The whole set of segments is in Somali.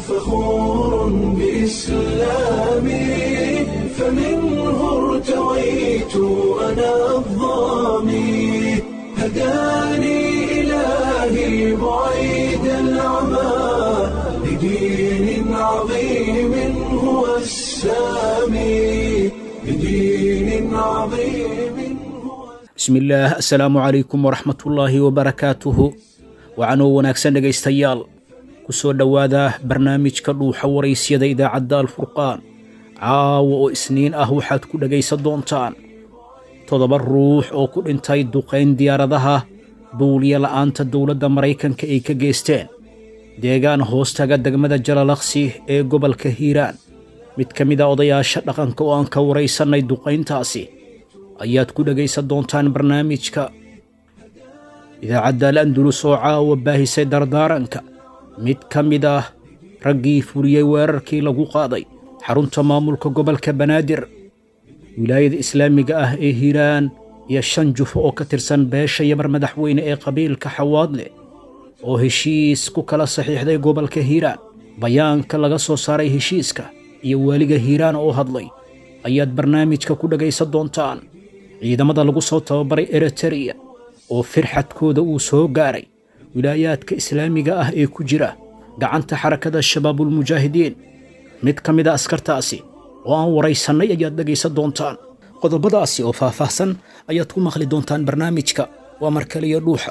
فخور بإسلامي فمنه ارتويت أنا الضامي هداني إلهي بعيد العمى لدين عظيم هو السامي لدين عظيم هو bismillaah assalaamu calaykum waraxmatullaahi wabarakaatuhu wacanoo wanaagsan dhegaystayaal ku soo dhowaada barnaamijka dhuuxa waraysyada idaacadda alfurqaan caawa oo isniin ah waxaad ku dhegaysan doontaan toddoba ruux oo ku dhintay duqayn diyaaradaha duuliya la'aanta dowladda maraykanka ay ka geysteen deegaan hoostaga degmada jalalaqsi ee gobolka hiiraan mid ka mid a odayaasha dhaqanka oo aan ka waraysannay duqayntaasi ayaad ku dhegaysan doontaan barnaamijka idaacadda al andulus oo caawa baahisay dardaaranka mid ka mid ah raggii fuliyey weerarkii lagu qaaday xarunta maamulka gobolka banaadir wilaayada islaamiga ah ee hiiraan iyo shan jufo oo ka tirsan beesha yamar madaxweyne ee qabiilka xawaadle oo heshiis ku kala saxiixday gobolka hiiraan bayaanka laga soo saaray heshiiska iyo waaliga hiiraan oo hadlay ayaad barnaamijka ku dhegaysan doontaan ciidamada lagu soo tababaray eritereya oo firxadkooda uu soo gaaray wilaayaadka islaamiga ah ee ku jira gacanta xarakada shabaabulmujaahidiin mid ka mid a askartaasi oo aan waraysannay ayaad dhegaysan doontaan qodobadaasi oo faahfaahsan ayaad ku maqli doontaan barnaamijka waa mar kaliya dhuuxa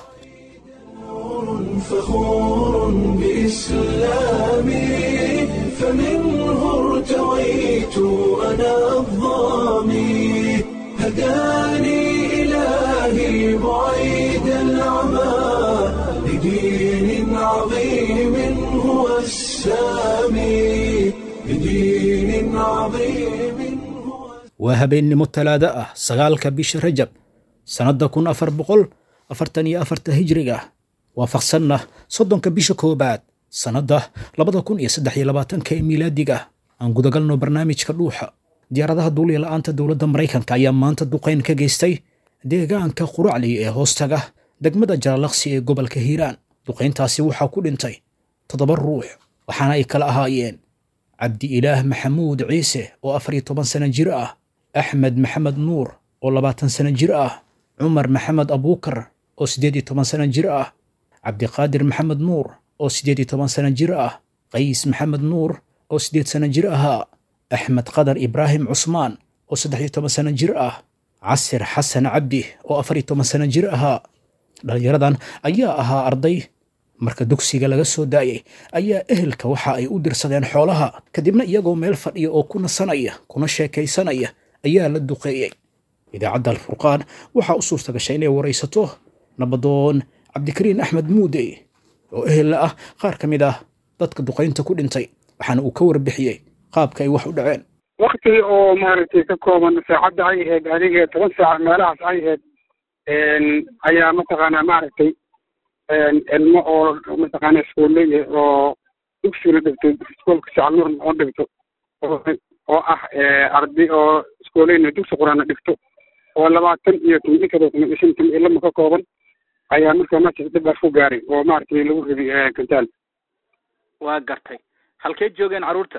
فخور بإسلامي فمنه ارتويت أنا الضامي هداني إلهي بعيد العمى لدين عظيم هو السامي لدين عظيم هو waa habeennimo talaado ah sagaalka bisha rajab sannadda kun afar boqol afartan iyo afarta hijriga waafaqsanna soddonka bisha koowaad sannadda labada kun iyo saddex iyo labaatanka ee miilaadiga aan gudagalno barnaamijka dhuuxa diyaaradaha duuliya la'aanta dowladda maraykanka ayaa maanta duqayn ka geystay deegaanka quracli ee hoostaga degmada jalalaqsi ee gobolka hiiraan duqayntaasi waxaa ku dhintay toddoba ruux waxaana ay kala ahaayeen cabdi ilaah maxamuud ciise oo afar iyo toban sano jir ah axmed maxamed nuur oo labaatan sano jir ah cumar maxamed abuukar oo siddeed iyo toban sano jir ah cabdiqaadir maxamed nuur oo siddeed iyo toban sano jir ah qays maxamed nuur oo siddeed sano jir ahaa axmed qadar ibraahim cusmaan oo saddex iyo toban sano jir ah casir xasan cabdi oo afar iyo toban sano jir ahaa dhallinyaradan ayaa ahaa arday marka dugsiga laga soo daayay ayaa ehelka waxa ay u dirsadeen xoolaha kadibna iyagoo meel fadhiya oo ku nasanaya kuna sheekaysanaya ayaa la duqeeyey idaacadda alfurqaan waxaa u suurta gashay inay waraysato nabadoon cabdikariin axmed muude oo ehella ah qaar ka mid ah dadka duqaynta ku dhintay waxaana uu ka warbixiyey qaabka ay wax u dhaceen wakti oo maaragtay ka kooban saacadda ay ahayd adiga toban saac meelahaas ay ahayd ayaa mataqaanaa maaragtay ilmo oo mataqaana iskuulley oo dugsiga dhigto iskoolka sacalnuur oo dhigto oo ah arday oo iskuulleyna dugsi quraana dhigto oo labaatan iyo toban inkadoo toban iyo shan toban ilama ka kooban ayaa markaa meeshaas dhibaas ku gaaray oo maaragtay lagu riday kantaal waa gartay halkee joogeen carruurta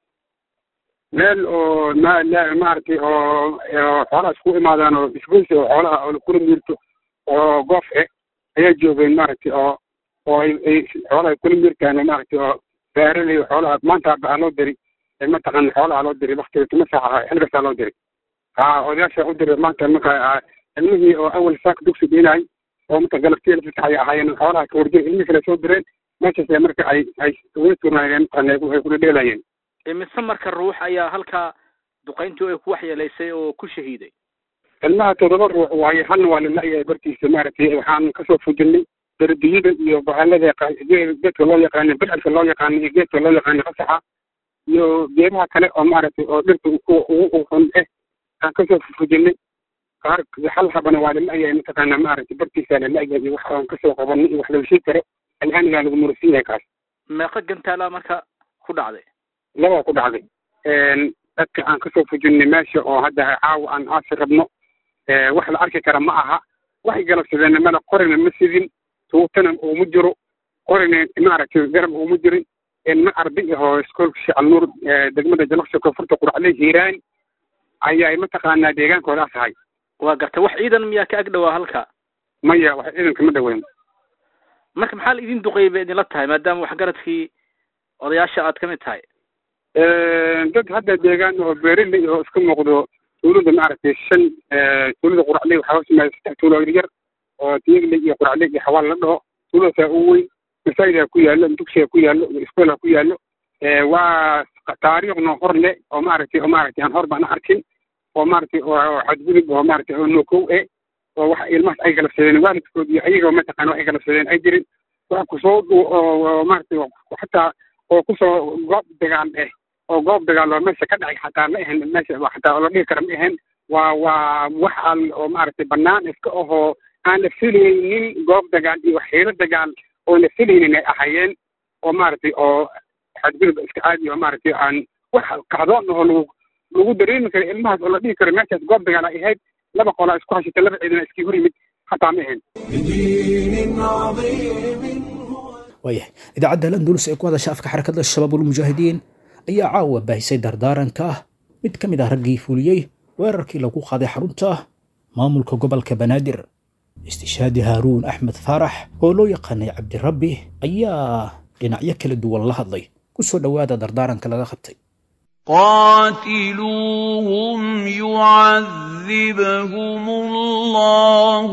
meel oo ma la- maaragtay oo oo xoolaha isku imaadaan oo isgoysi oo xoolaha oo kula miirto oo goof e ayaa joogeen maaragtay oo oo ay ay xoolaha kula miirtaan oo maaragtay oo beeralay xoolaha maanta baa loo diri mataqaana xoolaha loo diri waktiga tuma saac ahaa xilgasaa loo diri ha odayaasha u diri maanta marka ilmihii oo awal saaka dugsi dhiinay oo marka galabtii lafita ay ahaayeen xoolaha kawarjay ilmihii kale soo direen meeshaas marka ay ay uga turnaayeen mataqaana ay kula dheelayeen imise marka ruux ayaa halkaa duqayntii ay ku waxyeelaysay oo ku shahiiday ilmaha toddoba ruux waaye halna waa lala-yahay bartiisa maaragtay waxaan kasoo fujinay dardiyada iyo bahalada geedka loo yaqaano bidcadka loo yaqaano iyo geedka loo yaqaano qasaxa iyo geedaha kale oo maaragtay oo dhirta ugu xun eh aan kasoo fujinay qaar hal habana waa lala-yahay mataqaana maaragtay bartiisa lala-yahay iyo wax aan kasoo qabanay iyo wax laga sheegi karo alhaanigaa lagu murasiin yahay kaas meeqa gantaala marka ku dhacday labaa ku dhacday dadka aan kasoo fujinay meesha oo hadda caawa aan aasi rabno wax la arki kara ma aha waxay galabsadeen mana qorina ma sidin tuutana uuma jiro qorina maaragtay garab uuma jirin ilmo arday ahoo iskoolka sheekh alnuur degmada jalaqsi koonfurta quracley hiiraan ayay mataqaanaa deegaankoodaas ahay waa gartay wax ciidan miyaa ka ag dhowaa halka maya wax ciidanka ma dhaweyn marka maxaa la idin duqeeyay bay idinla tahay maadaama waxgaradkii odayaasha aad ka mid tahay dad hadda deegaan oo beeraley oo iska muuqdo tuulada maaragtay shan tuulada quracley waxaa hoos yimaada saddex tuulo yar oo tiyagley iyo quracley iyo xawaal la dhaho tuuladaasaa ugu weyn masaajidaa ku yaallo dugsiga ku yaallo iskoolha ku yaallo waa taariikhna hor le oo maaragtay oo maaragtay aan hor baan arkin oo maaragtay oo xadgudub oo maaragtay oo nookow eh oo wax ilmahaas ay galabsadeen waalidkood iyo ayaga mataqaana wax ay galabsadeen ay jirin wax kusoo oo maaragtay xataa oo kusoo goob dagaal eh oo goob dagaal oo meesha ka dhacay xataa ma ahan meesha xataa oo la dhihi kara ma ahan waa waa wax al oo maaragtay banaan iska ahoo aan la filaynin goob dagaal iyo xiiro dagaal oo la filaynin ay ahayeen oo maaragtay oo xadgudub iska caadi oo maaragtay aan wax kacdoon oo lagu lagu dareemi karo ilmahaas oo la dhihi karo meeshaas goob dagaal ay ahayd laba qolaa isku hashata laba ciidana iskii hor yimid xataa ma ahan بدين عظيم waayahay idaacadda landulus ee ku hadasha afka xarakadda shabaab ulmujaahidiin ayaa caawa baahisay dardaaranka ah mid ka mid ah raggii fuliyey weerarkii lagu qaaday xarunta maamulka gobolka banaadir istishaadi haaruun axmed faarax oo loo yaqaanay cabdirabbi ayaa dhinacyo kala duwan la hadlay ku soo dhowaada dardaaranka laga qabtay قاتلوهم يعذبهم الله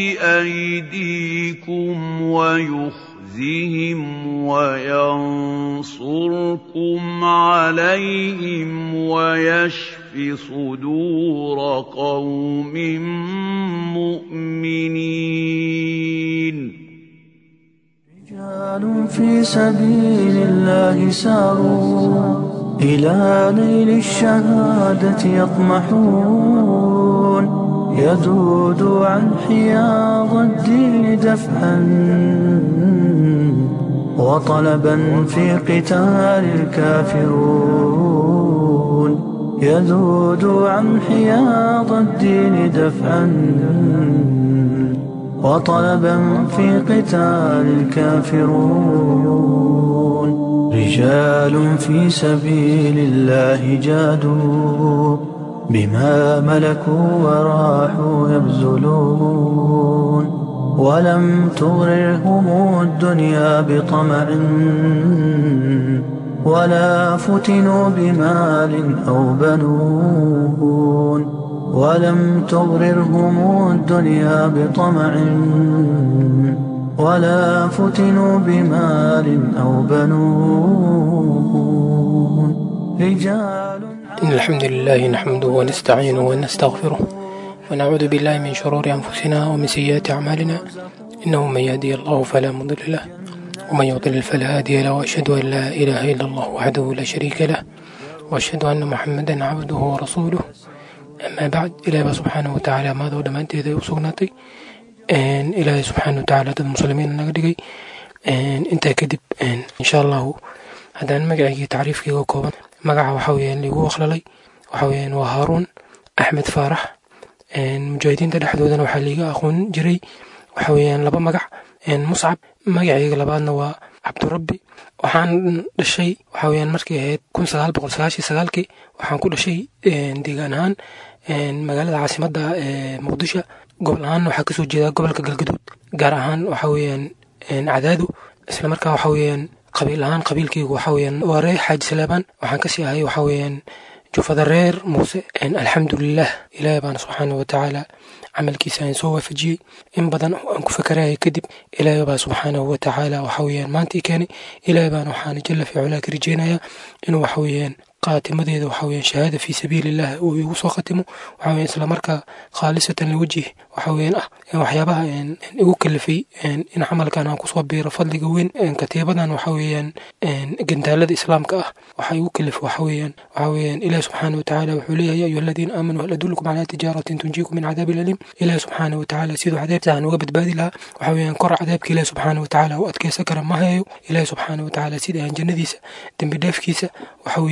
بأيديكم ويخزهم وينصركم عليهم ويشف صدور قوم مؤمنين رجال في سبيل الله ساروا إلى نيل الشهادة يطمحون يذود عن حياض الدين دفعا وطلبا في قتال الكافرون يذود عن حياض الدين دفعا وطلبا في قتال الكافرون رجال في سبيل الله جادوا بما ملكوا وراحوا يبذلون ولم تغررهم الدنيا بطمع ولا فتنوا بمال أو بنون ولم تغررهم الدنيا بطمع ولا فتنوا بمال أو بنون رجال إن الحمد لله نحمده ونستعينه ونستغفره ونعوذ بالله من شرور أنفسنا ومن سيئات أعمالنا إنه من يهدي الله فلا مضل له ومن يضلل فلا هادي له وأشهد أن لا إله إلا الله وحده لا شريك له وأشهد أن محمدا عبده ورسوله أما بعد إلهي سبحانه وتعالى ماذا ودمانتي ذي وسقناتي ilaahay subxaana watacaala dad muslimiin naga dhigay intaa kadib insha allahu haddaan magacaygii tacriifkayga kooban magaca waxa weyaan liigu waqlalay waxa weyaan waa haaruun axmed faarax mujaahidiinta dhexdoodana waxaa liiga aqoon jiray waxa weyaan laba magac muscab magacayga labaadna waa cabdirabbi waxaan dhashay waxa weyaan markay ahayd kun sagaal boqol sagaashii sagaalkii waxaan ku dhashay deegaan ahaan magaalada caasimadda ee muqdisho gobol ahaan waxaa kasoo jeeda gobolka galgaduud gaar ahaan waxa weeyaan cadaadu isla markaa waxa weeyaan qabiil ahaan qabiilkaygu waxa weeyaan waa reer xaaji salaabaan waxaan kasii ahay waxa weeyaan jufada reer muuse alxamdulilah ilaahay baana subxaana watacaala camalkiisa aan soo waafajiyey in badan aan ku fakaraya kadib ilaahay baa subxaanahu watacaala waxa weeyaan maanta i keenay ilaahay baana waxaana jalla fi culaa ka rajeynayaa inuu waxa weeyaan qaatimadeeda waxa weeyaan shahaada fi sabiilillah uu igu soo khatimo waxa weeyaan isla markaa khaalisatan liwajih waxa weeyaan ah waxyaabaha igu kalifay in camalkan aan kusoo biiro fadliga weyn katiibadan waxa weeyaan gandaalada islaamka ah waxa igu kalif waxa weeyaan waxa weeyaan ilaah subxaana watacaala wuxuu leeyahay ya ayuha aladiina aamanuu hal adullukum calaa tijaaratin tunjiikum min cadaabi aliim ilaah subxaana watacaala siduu cadaabta aan uga badbaadi lahaa waxa weeyaan kor cadaabka ilaah subxaana watacaala u adkeysan kara ma hayo ilaah subxaana watacaala sida aan jannadiisa dembi dheefkiisa waxa weeyaan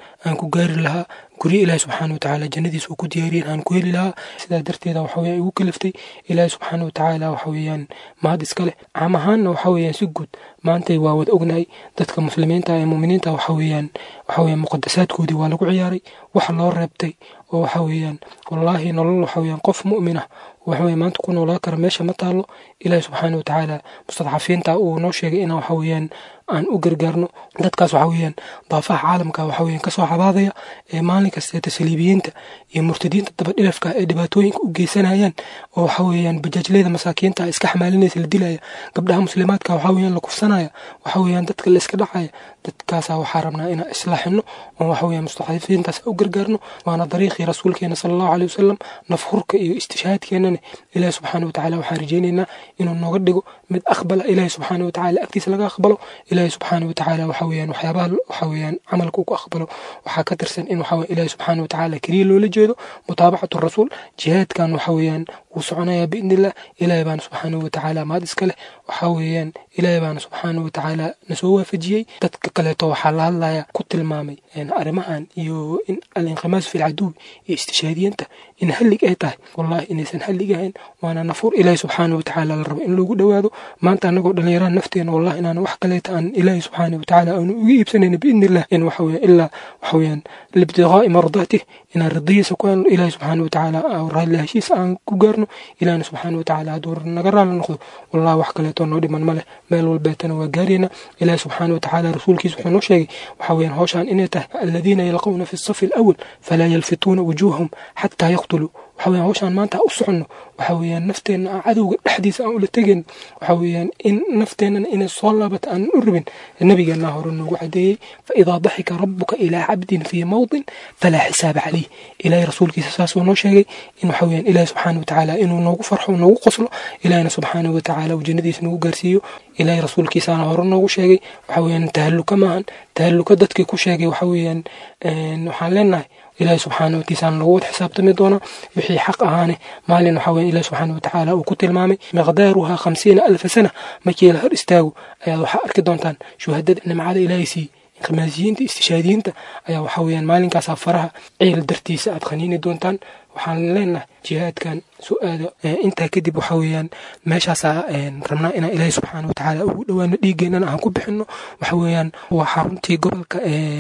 aan ku gaari lahaa guryo ilaahi subxaana watacaala jannadiisa uu ku diyaariyen aan ku heli lahaa sidaa darteeda waxa weeyaan igu kaliftay ilaahi subxaana watacaala waxa weeyaan mahad iska leh caam ahaanna waxa weeyaan si guud maantay waa wada ognahay dadka muslimiinta ee muuminiinta waxa weeyaan waxa weeyaan muqadasaadkoodii waa lagu ciyaaray waxa loo reebtay oo waxa weeyaan wallaahi nolol waxa weeyaan qof mu'min ah waxa weeye maanta ku noolaa kara meesha ma taalo ilaahi subxaana watacaala mustadcafiinta uu noo sheegay inaan waxa weeyaan aan u gargaarno dadkaas waxa weeyaan daafaha caalamka waxa weeyaan kasoo cabaadaya ee maalin kasta tasliibiyiinta iyo murtadiinta dabadhilafka ee dhibaatooyinka u geysanayaan oo waxa weeyaan bajaajleyda masaakiinta iska xamaalinaysa la dilaya gabdhaha muslimaadka waxa weeyaan la kufsanaya waxa weeyaan dadka la iska dhacaya dadkaasa waxaa rabnaa inaan islaaxino oo waxa weeyaan mustadcafiintaas u gargaarno waana dariiqii rasuulkeena sala allahu caleyhi wasalam nafhurka iyo istishhaadkeenana ilaahi subxaana watacaala waxaan rajaynaynaa inuu nooga dhigo mid aqbala ilaahi subxaana watacaala agtiisa laga aqbalo ilaahi subxaana watacaala waxa weeyaan waxyaabaha waxa weeyaan camalka uu ku aqbalo waxaa ka tirsan in waxa ilaahi subxaana watacaala keliya loola jeedo mutaabacatu rasuul jihaadkan waxa weeyaan wuu soconayaa biidnillah ilaahi baana subxaana watacaala maad iska leh waxa weeyaan ilaahi baana subxaana watacaala nasoo waafajiyey dadka kaleeto waxaa la hadlaya ku tilmaamay arrimahan iyo in alinqimaas fi lcaduw iyo istishaadiyanta in hallig ay tahay wallahi inaysan hallig ahayn waana nafur ilaahi subxaana watacaala la rabo in loogu dhowaado maanta anagoo dhallinyarada nafteena wallahi inaan wax kaleeta aan ilaahi subxaana watacaala aanu uga iibsanayna biidnillah in waxa weeyaan ilaa waxa weeyaan libtiqaa'i mardaatih inaan ridadiisa ku helno ilaahi subxaana watacaala raalli heshiis aan ku gaarno ilaahina subxaana watacaala hadduu naga raalli noqdo wallahi wax kaleetoo noo dhiman ma leh meel walbeetana waa gaarayna ilaahi subxaana watacaala rasuulkiisa wuxuu noo sheegay waxa weeyaan howshaan inay tahay aladiina yalqawna fi safi alawal falaa yalfituuna wujuuhahum xataa yaqtuluu waxa weeyaan howshaan maanta u soconno waxa weeyaan nafteenna aan cadowga dhexdiisa aan ula tegin waxa weeyaan in nafteennana inay soo laabata aan u rabin nabigeenna hore noogu cadeeyey faidaa daxika rabuka ilaa cabdin fii mawdin falaa xisaaba calayh ilaahay rasuulkiisa saasuu noo sheegay in waxa weeyaan ilaahi subxaana watacaala inuu noogu farxo noogu qoslo ilaahina subxaana watacaala uu jannadiisa nagu gaarsiiyo ilaahay rasuulkiisaana hore noogu sheegay waxa weeyaan tahalluka maahan tahalluka dadkii ku sheegay waxa weeyaan waxaan leenahay ilaahi subxaana watiisaan lagu wada xisaabtami doonaa wixii xaq ahaane maalin waxaa weeye ilahi subxaana watacaala uu ku tilmaamay miqdaaruhaa khamsiina alfa sana markii la hor istaago ayaad waxaa arki doontaan shuhadada nimcada ilaahay siiyey inqimaasiyiinta istishaadiyiinta ayaa waxaa weeyaan maalinkaasaa faraha ceel dartiisa aad khaniini doontaan waxaan leenahay jihaadkan su-aada intaa kadib waxa weeyaan meeshaasaa rabnaa inaan ilaahi subxaana watacaala ugu dhowaano dhiiggeenana aan ku bixino waxa weeyaan waa xaruntii gobolka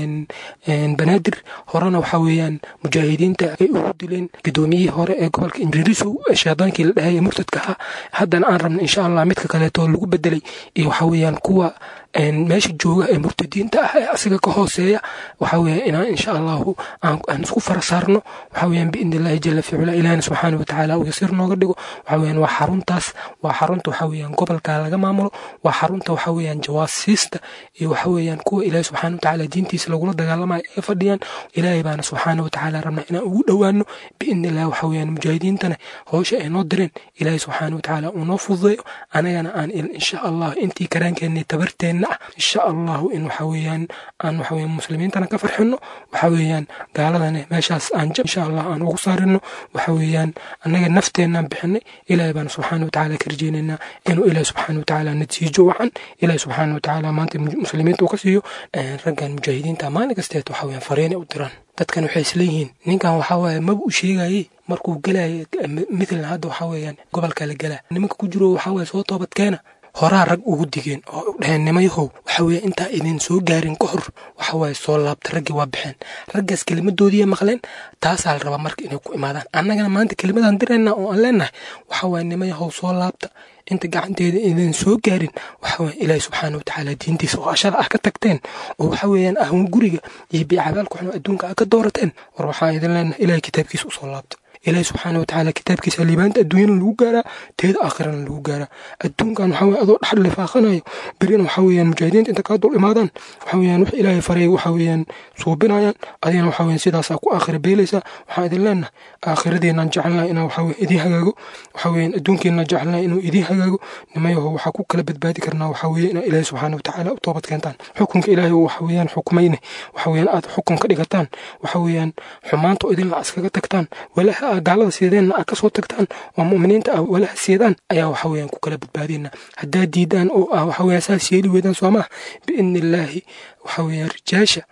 banaadir horena waxa weeyaan mujaahidiinta ay ugu dileen gudoomiyihii hore ee gobolka injirisu shaydaankii la dhahaya murtadka ahaa haddana aan rabna insha allah midka kaleeto lagu bedelay iyo waxa weeyaan kuwa meesha jooga ee murtadiinta ah ee asiga ka hooseeya waxa weeyaan inaan insha allahu aan isku fara saarno waxa weeyaan biidni illahi jala ficula ilahina subxaana watacaala uu yasiir nooga dhigo waxa weeyaan waa xaruntaas waa xarunta waxa weeyaan gobolka laga maamulo waa xarunta waxa weeyaan jawaasiista iyo waxa weeyaan kuwa ilaahi subxaana watacaala diintiisa lagula dagaalamayo ay fadhiyaan ilaahay baana subxaana watacaala rabnaa inaan ugu dhowaano biidni illahi waxa weeyaan mujaahidiintana howsha ay noo direen ilaahay subxaana watacaala uu noo fududeeyo anagana aan insha allah intii karaankeenna tabarteenna ah insha allahu in waxa weeyaan aan waxa weeyaan muslimiintana ka farxino waxa weeyaan gaaladana meeshaas aan jab insha allah aan ugu saarino waxa weeyaan annaga nafteenaan bixinay ilaahay baan subxaana watacaala ka rajeynaynaa inuu ilaahi subxaana watacaala natiijo wacan ilaahi subxaana watacaala maanta muslimiinta uu ka siiyo raggan mujaahidiinta maalin kasteed waxa weeyaan fariinay u diraan dadkan waxay isleeyihiin ninkan waxaa waaye maba u sheegayey markuu gelaya mitlan hadda waxaa weeyaan gobolka la gelaa nimanka ku jiro waxaa waaye soo toobadkeena horaa rag ugu digeen oo u dhaheen nimayahow waxa weeye intaa idin soo gaarin ka hor waxa waaye soo laabta raggii waa baxeen raggaas kelimadoodiiya maqleen taasaa la rabaa marka inay ku imaadaan annagana maanta kelimadaan dirayna oo aan leenahay waxa waaye nimayahow soo laabta inta gacanteeda idin soo gaarin waxa weeye ilaahi subxaana watacaala diintiisa oo ashada ah ka tagteen oo waxa weeyaan ahun guriga iyo biicabaalku xun adduunka ah ka doorateen war waxaan idin leenahay ilaahay kitaabkiisa usoo laabta ilaahi subxaana watacaala kitaabkiisa liibaanta adduunyana lagu gaaraa teeda aakhirana lagu gaaraa adduunkan waxa weye adoo dhaxal lifaaqanayo berina waxa weeyaan mujaahidiinta inta kaa dul imaadaan waxa weeyaan wax ilaahay faray waxa weeyaan suubinayaan adigana waxa weeyaan sidaasaa ku aakhira beelaysaa waxaan idin leenahay aakhiradeennaan jecelnahay inaa waxa weye idiin hagaago waxa weeyaan adduunkeenna jecelnahay inuu idiin hagaago nimayaho waxaa ku kala badbaadi karnaa waxa weeye inaa ilaahi subxaana watacaala u toobad keentaan xukunka ilaahay waxa weeyaan xukumayne waxa weeyaan aad xukun ka dhigataan waxa weeyaan xumaanta idinla iskaga tagtaan walaha gaalada siideenna aad kasoo tagtaan oo mu'miniinta ah walaha siidaan ayaa waxa weeyaan ku kala badbaadina haddaad diidaan oo ah waxa weeyaan saas yeeli weydaan soo maah biidni illaahi waxa weeyaan rijaasha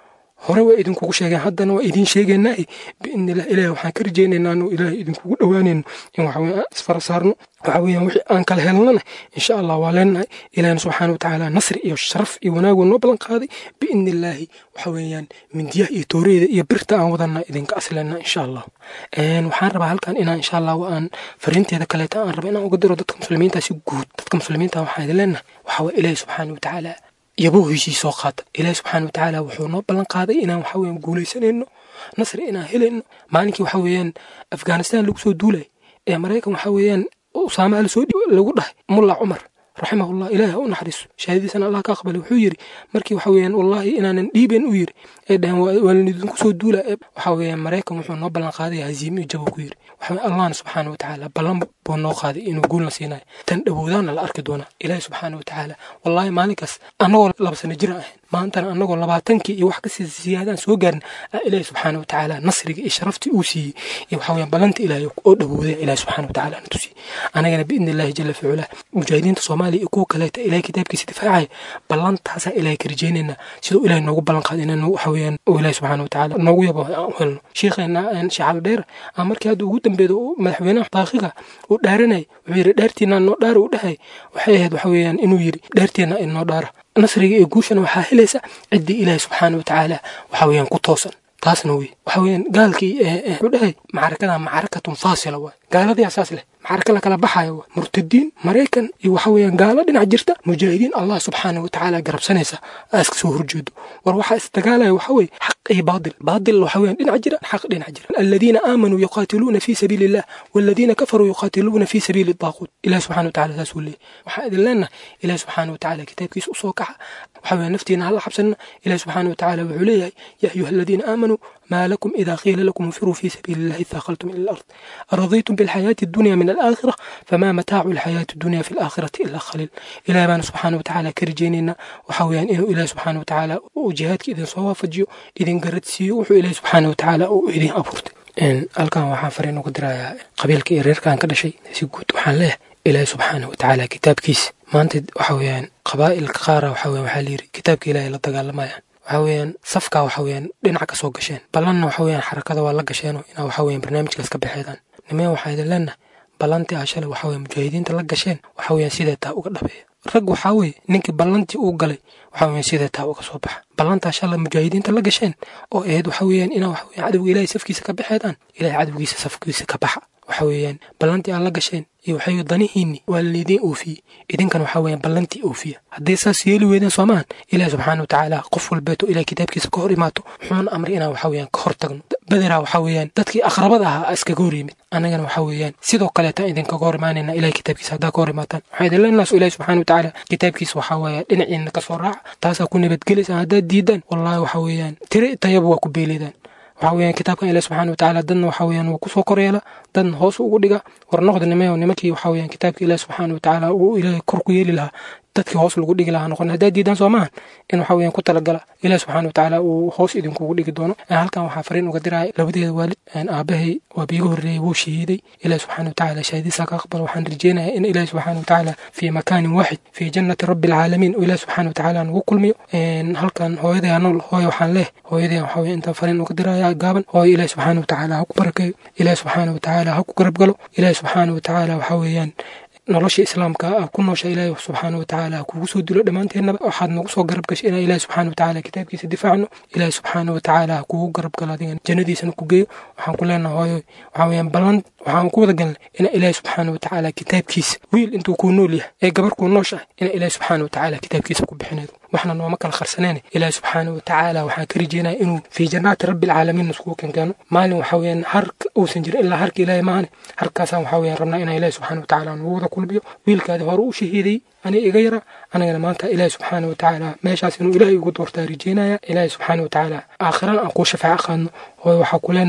hore waa idinkugu sheegeen haddana waa idiin sheegaynaa biidnillah ilahi waxaan ka rajaynaynaa anu ilaahay idinkugu dhowaanayno in waxa weye aan isfara saarno waxa weeyaan wixii aan kala helnana insha allah waa leenahay ilahina subxaana watacaala nasri iyo sharaf iyo wanaaguu noo ballan qaaday biidnillaahi waxa weeyaan mindiyaha iyo tooreeda iyo birta aan wadana idinka aslena insha allah waxaan rabaa halkan inaan insha allah aan fariinteeda kaleeta aan raba inaan uga diro dadka muslimiinta si guud dadka muslimiinta waxaan idin leenahay waxa weye ilaahi subxaana watacaala yabuu heshiis soo qaata ilaahi subxaana watacaala wuxuu noo ballan qaaday inaan waxa weeyaan guulaysanayno nasri inaan helayno maalinkii waxa weeyaan afghanistan lagu soo duulay ee maraykan waxa weeyaan usaamaha lasoo lagu dhahay mulla cumar raximahullah ilaahi ha u naxariiso shahaadadiisana allah ka aqbalay wuxuu yidhi markii waxa weeyaan wallaahi inaanan dhiiben u yidhi ee dhahan waa idinku soo duula waxa weeyaan maraykan wuxuu noo ballan qaaday haziime iyo jabo ku yidhi waxa allahna subxaana watacaala ballan buu noo qaaday inuu guulna siinayo tan dhowoodaana la arki doonaa ilaahi subxaana watacaala wallaahi maalinkaas annagoo laba sano jira ahayn maantana annagoo labaatankii iyo wax kasii siyaadaan soo gaarin ilaahi subxaana watacaala nasriga iyo sharaftii uu siiyey iyo waxa weeyaan ballanta ilaahay oo dhowooday ilaahi subxaana watacaala na tusiyey anagana biidni illaahi jala ficulah mujaahidiinta soomaaliya iyo kuwa kaleeta ilaahay kitaabkiisa difaacaya ballantaasaa ilaahay ka rajaynaynaa siduu ilaahay noogu ballan qaaday inaan waxa weeyaan uu ilaahi subxaana watacaala noogu yabo aan u helno sheekheena shacaal dheer aan markii hadda ugu dambeedo madaxweynaha daaqiga uu dhaaranay wuxuu yidhi dheertiina noo dhaara uu dhahay waxay ahayd waxa weeyaan inuu yidhi dheertiina inoo dhaara nasriga iyo guushana waxaa helaysa ciddii ilaahi subxaana watacaala waxa weeyaan ku toosan taasna wey waxa weeyaan gaalkii wuxuu dhahay macrakada macrakatun faasila waay gaaladii asaas leh macraka la kala baxayo waa murtadiin maraykan iyo waxa weeyaan gaalo dhinac jirta mujaahidiin allah subxaana watacaala garabsanaysa aa iska soo horjeedo war waxaa isdagaalaya waxa weeye xaq iyo baadil baadil waxa weeyaan dhinac jira xaq dhinac jira aladiina aamanuu yuqaatiluuna fii sabiili illah waladiina kafaruu yuqaatiluuna fii sabiili daaquut ilahi subxana watacaala saas uu leeyahy waxaa idin leenahay ilahi subxaana watacaala kitaabkiisa usoo kaxa waxa weeyaan naftiina hala xabsanna ilahi subxaana watacaala wuxuu leeyahay ya ayuha aladiina aamanuu ما لكم إذا قيل لكم انفروا في سبيل الله ثاقلتم إلى الأرض أرضيتم بالحياة الدنيا من الآخرة فما متاع الحياة الدنيا في الآخرة إلا قليل إلى بان سبحانه وتعالى كرجيننا وحويان إنه إله سبحانه وتعالى وجهادك إذن صوافجيو إذن قردسيو وحو إله سبحانه وتعالى وإذن أبورت إن ألقان وحان فرين وقدرايا قبيلك إرير كان كذا شيء سيقود وحان له إله سبحانه وتعالى كتاب كيس ما أنت وحويان قبائل قارة وحويان وحاليري كتابك إلهي لا دقالمايان waxa weeyaan safka waxa weeyaan dhinac ka soo gasheen ballanna waxa weeyaan xarakada waa la gasheenoo inaa waxa weeyaan barnaamijkaas ka baxeedaan nimee waxaa idin leenahay ballantii aa shalay waxa weeyaan mujaahidiinta la gasheen waxa weeyaan sidee taa uga dhabeeya rag waxaa weeye ninkii ballantii uu galay waxa weeyaan sidee taa uga soo baxa ballantaa shalay mujaahidiinta la gasheen oo ahayd waxa weeyaan inaa waxa weeyaan cadowga ilaahay safkiisa ka baxeedaan ilaahay cadowgiisa safkiisa ka baxa waxa weeyaan ballantii aad la gasheen iyo waxay danihiinni waa laidiin oofiyey idinkan waxa weeyaan ballantii oofiya hadday saas yeeli weydeen soomahan ilaah subxaana watacaala qof walbeeto ilaah kitaabkiisa ka hor imaato wuxuuna amray inaan waxa weeyaan ka hor tagno bederaa waxa weeyaan dadkii aqrabada ahaa iskaga hor yimid annagana waxa weeyaan sidoo kaleeta idinkaga hor imaanayna ilaah kitaabkiisa haddaa ka hor imaataan waxaa idin leenaas ilaah subxaana watacaala kitaabkiisa waxaa weeye dhinaciina kasoo raaca taasaa ku nabadgelaysa haddaad diidaan wallaahi waxa weeyaan tiri tayaba waa ku beeleedaan waxa weeyaan kitaabkan ilaah subxaana watacaala dadna waxa weeyaan wuu kusoo koryeela dadna hoos ugu dhiga war noqda nimayo nimankii waxa weeyaan kitaabka ilaah subxaana watacaala uu ilaahay kor ku yeeli lahaa dadkii hoos lagu dhigi lahaa noqon haddaad diidaan soo maahan in waxa weeyaan ku talagala ilaah subxaana watacaala uu hoos idinkugu dhigi doono halkan waxaa fariin uga diraya labadeeda waalid aabahay waa biiga horreeyey wuu shahiiday ilaah subxaana watacaala shahaadiisa ka aqbal waxaan rajeynayaa in ilaah subxaana watacaala fii makaanin waaxid fii jannati rabbi alcaalamiin oo ilaah subxaana watacaala nagu kulmiyo halkan hooyaday nool hooya waxaan leh hooyaday waxa weeye intaan fariin uga diraya gaaban hooya ilaah subxaana watacaala ha ku barakeeyo ilaah subxaana watacaala ha ku garab galo ilaah subxaana watacaala waxa weeyaan nolosha islaamka ah ku noosha ilaahi subxaana watacaala kugu soo dilo dhammaanteennaba waxaad nagu soo garab gashay inaan ilaahi subxaana watacaala kitaabkiisa difaacno ilaahi subxaana watacaala kugu garab galo adigan jannadiisana ku geeyo waxaan ku leenahay hooyo waxaa weeyaan ballan waxaan ku wada galnay inaan ilaahi subxaana watacaala kitaabkiisa wiil intuu kuu nool yahay ee gabar kuu nooshahay inaan ilaahi subxaana watacaala kitaabkiisa ku bixinaydo waxna nooma kala kharsaneen ilaahi subxaana watacaala waxaan ka rajeynaya inuu fii jannaati rabbi alcaalamiin iskugu kenkeeno maalin waxa weeyaan har uusan jirin ilaa harka ilaahi maahane harkaasaan waxa weeyaan rabnaa inaan ilaahi subxaana watacaala nagu wada kulmiyo wiilkaadi hore u shahiiday aniga iga yara anigana maanta ilaahi subxaana watacaala meeshaas inuu ilaahay ugu doortaa rajeynaya ilaahi subxaana watacaala aakhirana aan kuu shafaaco qaadno hooyo waxaa ku leenahay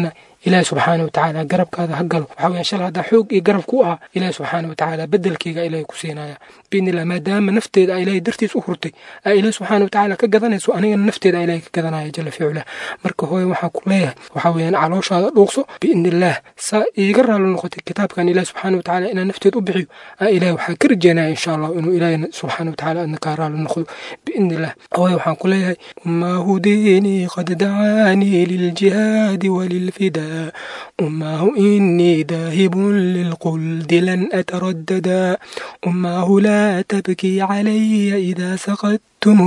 ilaahi subxaana watacaala garabkaada ha galo waxaa weeyaan shalay haddaa xoog iyo garab ku ahaa ilaahi subxaana watacaala bedelkeyga ilaahi ku siinaya biidnillah maadaama nafteeda ilaahay dartiis u hurtay aa ilaahi subxaana watacaala ka gadanayso anigana nafteeda ilaahay ka gadanaya jala ficula marka hooye waxaan ku leeyahay waxaa weeyaan calooshaada dhuuqso biidnillaah saa iiga raali noqotay kitaabkan ilaahi subxaana watacaala inaan nafteed u bixiyo aa ilaahay waxaa ka rajeynaya insha allah inuu ilaahina subxaana watacaala adna kaa raali noqdo biidnillah hooye waxaan ku leeyahay umaahu diinii qad dacaanii liljihaadi walilfidaa umaahu inii daahibun lilquldi lan ataradada umaahu laa tabkii calaya idaa saqadtu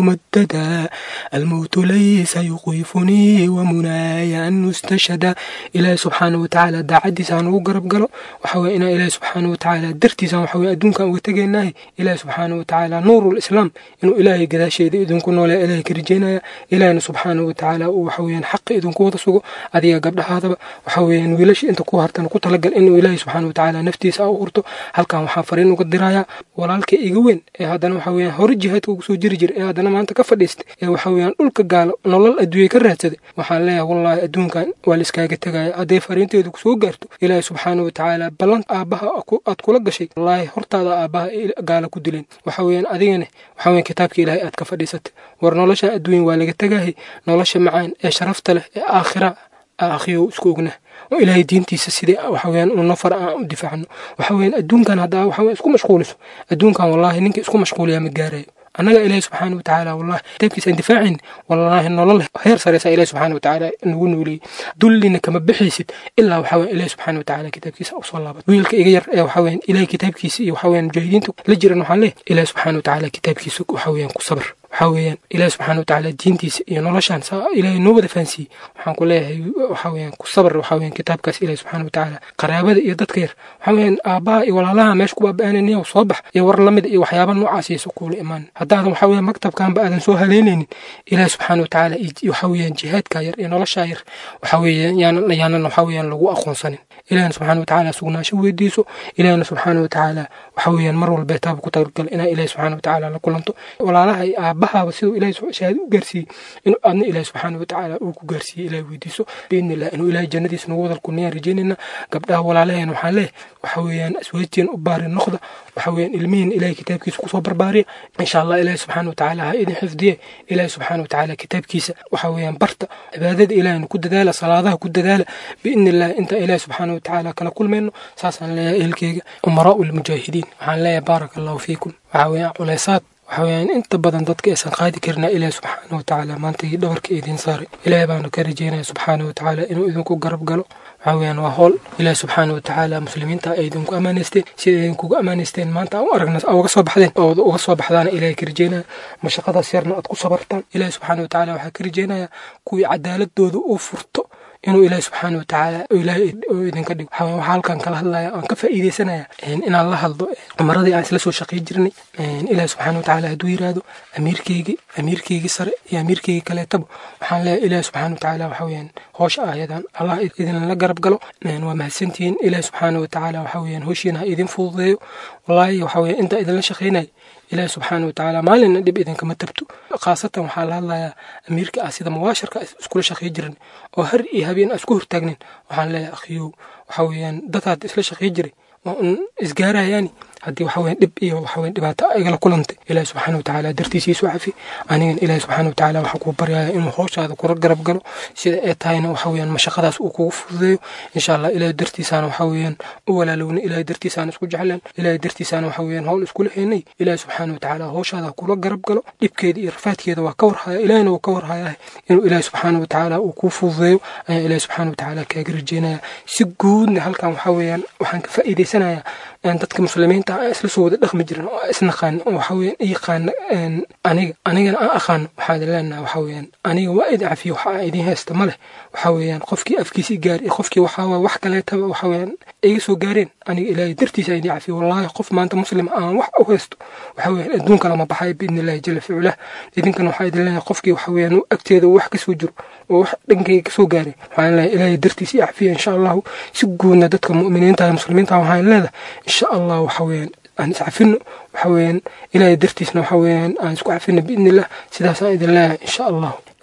ممددا الموت ليس يخيفني ومناي أن نستشهد إلهي سبحانه وتعالى داعدي سان وقرب قلو وحوي إنا إلهي سبحانه وتعالى درتي سان وحوي أدون كان وتجيناه إلهي سبحانه وتعالى نور الإسلام إنه إلهي قدا شيء إذن كنا ولا إلهي كرجينا إلهي سبحانه وتعالى وحوي حق إذن كوة سوق هذه قبل هذا وحوي ويلاش أنت كوه هرتن كو تلقى إنه إلهي سبحانه وتعالى نفتي سأو هرتو هل كان وحافرين وقدرايا ولا لك إيجوين هذا وحوي هرجهت وسو جرجر haddana maanta ka fadhiistay ee waxa weeyaan dhulka gaalo nolol adduunya ka raadsaday waxaan leeyahay wallaahi adduunkan waa laiskaaga tegaya hadday fariinteedu kusoo gaarto ilaahi subxaana watacaala ballan aabbaha aad kula gashay wallaahi hortaada aabbaha gaala ku dileen waxa weeyaan adigana waxa weeyaan kitaabka ilaahay aad ka fadhiisatay war nolosha adduunya waa laga tegahay nolosha macaan ee sharafta leh ee aakhira aakhiyo isku ognah oo ilaahay diintiisa sidii waxa weeyaan uu nafar aan u difaacno waxa weeyaan adduunkan haddaa waxa weeyaan isku mashquuliso adduunkan wallaahi ninka isku mashquuliyaa ma gaarayo annaga ilaahi subxaana watacaala wallahi kitaabkiisa aan difaacin wallaahi nolol heer sareysa ilaahi subxaana watacaala nagu nooleeyey dullina kama bixaysid ilaa waxa weyan ilaahi subxaana watacaala kitaabkiisa usoo laabat wiilka iga yar ee waxa weyan ilaahi kitaabkiisa iyo waxa weyan mujaahidiinta la jiran waxaan leeyahay ilaahi subxaana watacaala kitaabkiisa waxa weyan ku sabr waxaa weeyaan ilaahi subxaana watacaala diintiisa iyo noloshaan saa ilaahay noo wada fahansiiyey waxaan ku leeyahay waxaa weeyaan ku sabr waxaa weeyaan kitaabkaas ilaahi subxaana watacaala qaraabada iyo dadka yar waxaa weeyaan aabbaha iyo walaalaha meesha ku baaba'ananiya soo bax iyo war lamid iyo waxyaaba noocaas iisa kuula imaan haddaadan waxaa weeyaan maktabkanba aadan soo haleynaynin ilaahi subxaana watacaala waxaa weeyaan jihaadka yar iyo noloshaa yar waxaa weeyaan yaanan yaanan waxaa weeyaan lagu aqoonsanin ilaahina subxaana watacaala sugnaasho weydiiso ilaahina subxaana watacaala waxa weeyaan mar walba taaba ku talagal inaa ilaahi subxaana watacaala la kulanto walaalaha iyo aabbahaaba siduu ilaahi shahaado u gaarsiiyey inuu aadna ilaahi subxaana watacaala uu ku gaarsiiyey ilaahi weydiiso biidni illah inuu ilaahi jannadiisa nagu wadal kuniyaan rajeynayna gabdhaha walaalaheen waxaan leeh waxa weeyaan aswaajteen u baari noqda waxa weeyaan ilmihiin ilaahi kitaabkiisa kusoo barbaariya insha allah ilaahi subxaana watacaala ha idin xifdiye ilaahi subxaana watacaala kitaabkiisa waxa weeyaan barta cibaadada ilaahina ku dadaala salaadaha ku dadaala biidni illah inta ilaahi subxaana watacaala kala kulmayno saasaan leeyahay ehelkeyga umaraau lmujaahidiin waxaan leeyahay baaraka allahu fiikum waxa weeyaan culeysaad waxa weeyaan inta badan dadka aysan qaadi karina ilaahi subxaana watacaala maanta iyo dhabarka idiin saaray ilaahay baanu ka rajeynaya subxaana watacaala inuu idinku garab galo waxa weeyaan waa howl ilaahi subxaana watacaala muslimiinta ay idinku ammaanaysteen sida idinkugu ammaanaysteen maanta u aragna uga soo baxdeen oo uga soo baxdaana ilaahay ka rajeynaya mashaqadaas yarna aad ku sabartaan ilaahi subxaana watacaala waxaa ka rajeynaya kuwii cadaaladooda uu furto inuu ilaahi subxaana watacaala ilaahay idinka dhigo waxaa waxaa halkan kala hadlaya aan ka faa'iidaysanaya inaan la hadlo umaradii aan isla soo shaqay jirnay ilaahi subxaana watacaala hadduu yiraahdo amiirkeygii amiirkeygii sare iyo amiirkeygii kaleetaba waxaan leeyahay ilaahi subxaana watacaala waxa weeyaan hoosha aayadan allah idinla garab galo waa mahadsantihiin ilaahi subxaana watacaala waxa weeyaan hooshiina ha idin fududeeyo wallaahi waxa weeyaan intaa idinla shaqaynaya ilaahi subxaana watacaala maalinna dhib idinkama tabto khaasatan waxaa la hadlayaa amiirka ah sida mubaasharka iskula shaqay jiran oo har iyo habeen aan isku hortaagnin waxaan leeyahay akhiyow waxa weeyaan dadaad isla shaqay jiray waa un isgaarayaani haddii waxa weeyaan dhib iyo waxa weeyaan dhibaato igala kulantay ilaahi subxaana watacaala dartiisa iisu cafi anigan ilaahi subxaana watacaala waxaa kuu baryaya inuu howshaada kula garab galo sida ay tahayna waxa weeyaan mashaqadaas uu kugu fududeeyo insha allah ilaahi dartiisaana waxa weeyaan u walaalowna ilaahi dartiisaana isku jecleen ilaahi dartiisaana waxa weeyaan howl iskula heynay ilaahi subxaana watacaala howshaada kula garab galo dhibkeeda iyo rafaadkeeda waa ka warhaya ilaahina wuu ka warhayaa inuu ilaahi subxaana watacaala uu kuu fududeeyo ayaa ilaahi subxaana watacaala kaaga rajeynaya si guudna halkan waxa weeyaan waxaan ka faa'iidaysanayaa dadka muslimiinta aan isla soo wada dhaqmi jirin oo isnaqaan oo waxa weeyaan i yaqaana aniga anigana aan aqaano waxaan leenahay waxa weeyaan aniga waa idin cafiyo waxa aan idin haysta ma leh waxa weeyaan qofkii afkiisa i gaari qofkii waxaa waa wax kaleetaba waxa weeyaan iga soo gaareen aniga ilaahay dartiisa idin cafiyo wallaahi qof maanta muslim aan wax u haysto waxa weeyaan adduunka lama baxayo biidni illaahi jala ficula idinkana waxaa idin leeyahay qofkii waxa weeyaan agteeda wax kasoo jiro oo wax dhankayga kasoo gaaray waxaan leeyahay ilaahay dartiisa i cafiya insha allahu si guudna dadka mu'miniinta muslimiinta waxaan leedahay insha allah waxa weeyaan aan iscafino waxa weeyaan ilaahay dartiisna waxa weeyaan aan isku cafino biidni illah sidaasaan idin leeyahay insha allahu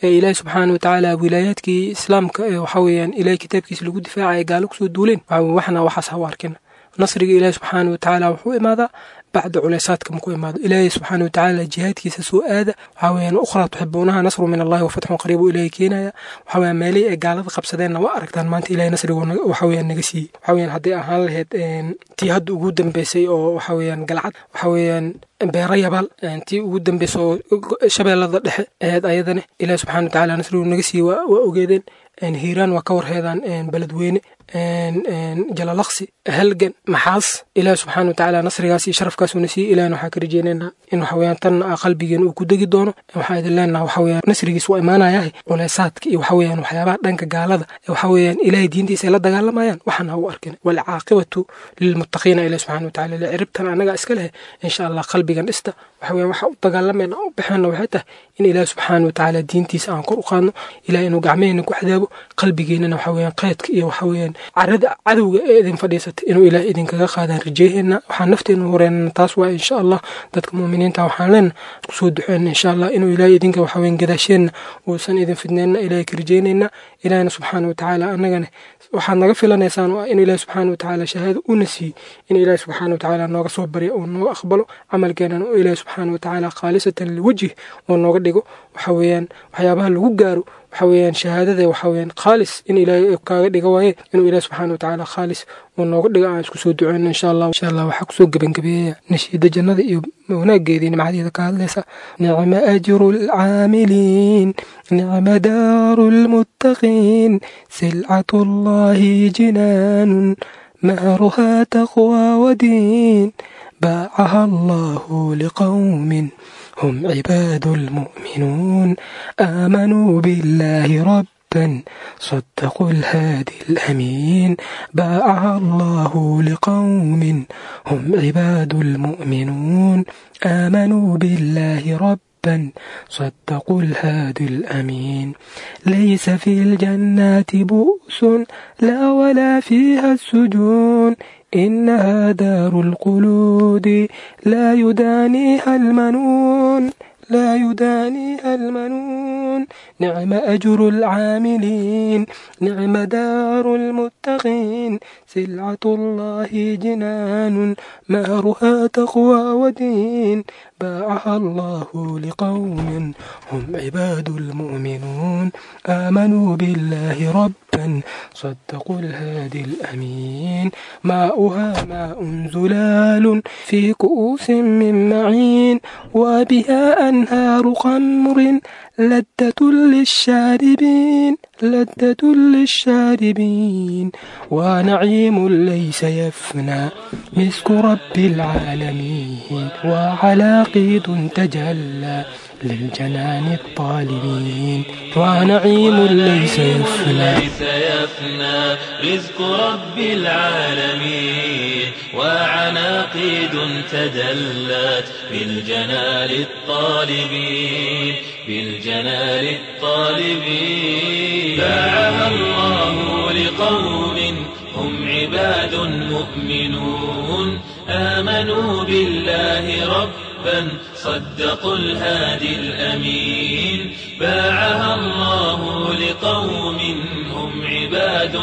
ee ilaahi subxaana watacaala wilaayaadkii islaamka ee waxa weeyaan ilahay kitaabkiisa lagu difaacaya gaalo kusoo duuleen waxna waxaas ha u arkina nasriga ilaahi subxaana watacaala wuxuu imaadaa bacda culeysaadka maku imaado ilaahay subxaana watacaala jihaadkiisa soo aada waxaa weyaan ukhraa tuxibuunaha nasru min allahi wafatxun qariibu ilaahay keenaya waxa weyaan meelihii ay gaalada qabsadeenna waa aragtaan maanta ilahay nasrigu waxa weyaan naga siiyey waxa weyaan hadday ahaan lahayd tii hadda ugu dambeysay oo waxa weyaan galcad waxa weyaan beera yabaal tii ugu dambeysay oo shabeellada dhexe aheed ayadane ilaahi subxana watacaala nasrigu naga siiyey waa ogeedeen hiiraan waa ka warheedaan beledweyne jalalaqsi halgan maxaas ilaahi subxaana watacaala nasrigaas iyo sharafkaasuna siiyey ilahina waxaa ka rajeynaynaa in waxaweyaan tanna qalbigeena uu ku degi doono waxaa idin leenaha waxaweyaan nasrigiis waa imaanayahay culeysaadka iyo waxaweyaan waxyaabaha dhanka gaalada waxaweyaan ilaahay diintiisa ay la dagaalamayaan waxaan ha u arkin walcaaqibatu lilmuttaqiina ilahi subxana watacaala le ciribtan annagaa iska leh insha allah qalbigan dhista waxaweyaan waxa u dagaalamayna u baxeena waxay tahay in ilaahi subxaana watacaala diintiisa aan kor u qaadno ilaah inuu gacmaheenna ku xadaabo qalbigeennana waxaweyaan qaydka iyo waxaweyaan carada cadowga ee idin fadhiisatay inuu ilaah idinkaga qaadaan rajeeheena waxaan nafteena horeynana taas waa insha allah dadka muuminiinta waxaan leena kusoo duxeena insha allah inuu ilaah idinka waxaweyaan gadaasheenna uusan idin fidneenna ilaah ka rajeynayna ilaahna subxaana watacaala annagana waxaad naga filanaysaan oo ah in ilaahi subxaana watacaala shahaado una siiyey in ilaahi subxaana watacaala nooga soo barya oo nooga aqbalo camalkeenana oo ilaahi subxaana watacaala khaalisatan liwajih oo nooga dhigo waxa weeyaan waxyaabaha lagu gaaro waxa weeyaan shahaadada waxa weeyaan khaalis in ilaahay kaaga dhiga waaye inuu ilaahi subxaana watacaala khaalis oo nooga dhigo aan isku soo duceyno insha allah insha allah waxaa kusoo gebangabeeyaya nashiida jannada iyo wanaageedii nimcadeeda ka hadlaysa nicma ajru lcaamiliin nicma daaru lmuttaqiin silcatu allahi jinaanun mahruha taqwa wadiin باعها الله لقوم هم عباد المؤمنون آمنوا بالله ربا صدقوا الهادي الأمين باعها الله لقوم هم عباد المؤمنون آمنوا بالله ربا صدقوا الهادي الأمين ليس في الجنات بؤس لا ولا فيها السجون إنها دار القلود لا يدانيها المنون لا يدانيها المنون نعم أجر العاملين نعم دار المتقين سلعة الله جنان مهرها تقوى ودين باعها الله لقوم هم عباد المؤمنون آمنوا بالله ربا صدقوا الهادي الأمين ماؤها ماء زلال في كؤوس من معين وبها أنهار خمر لذة للشاربين لذة للشاربين ونعيم ليس يفنى مسك رب العالمين وعلى قيد تجلى للجنان الطالبين ونعيم ليس يفنى ليس يفنى رزق رب العالمين وعناقيد تدلت بالجنال الطالبين بالجنال الطالبين باعها الله لقوم هم عباد مؤمنون آمنوا بالله ربا صدقوا الهادي الأمين باعها الله لقوم هم عباد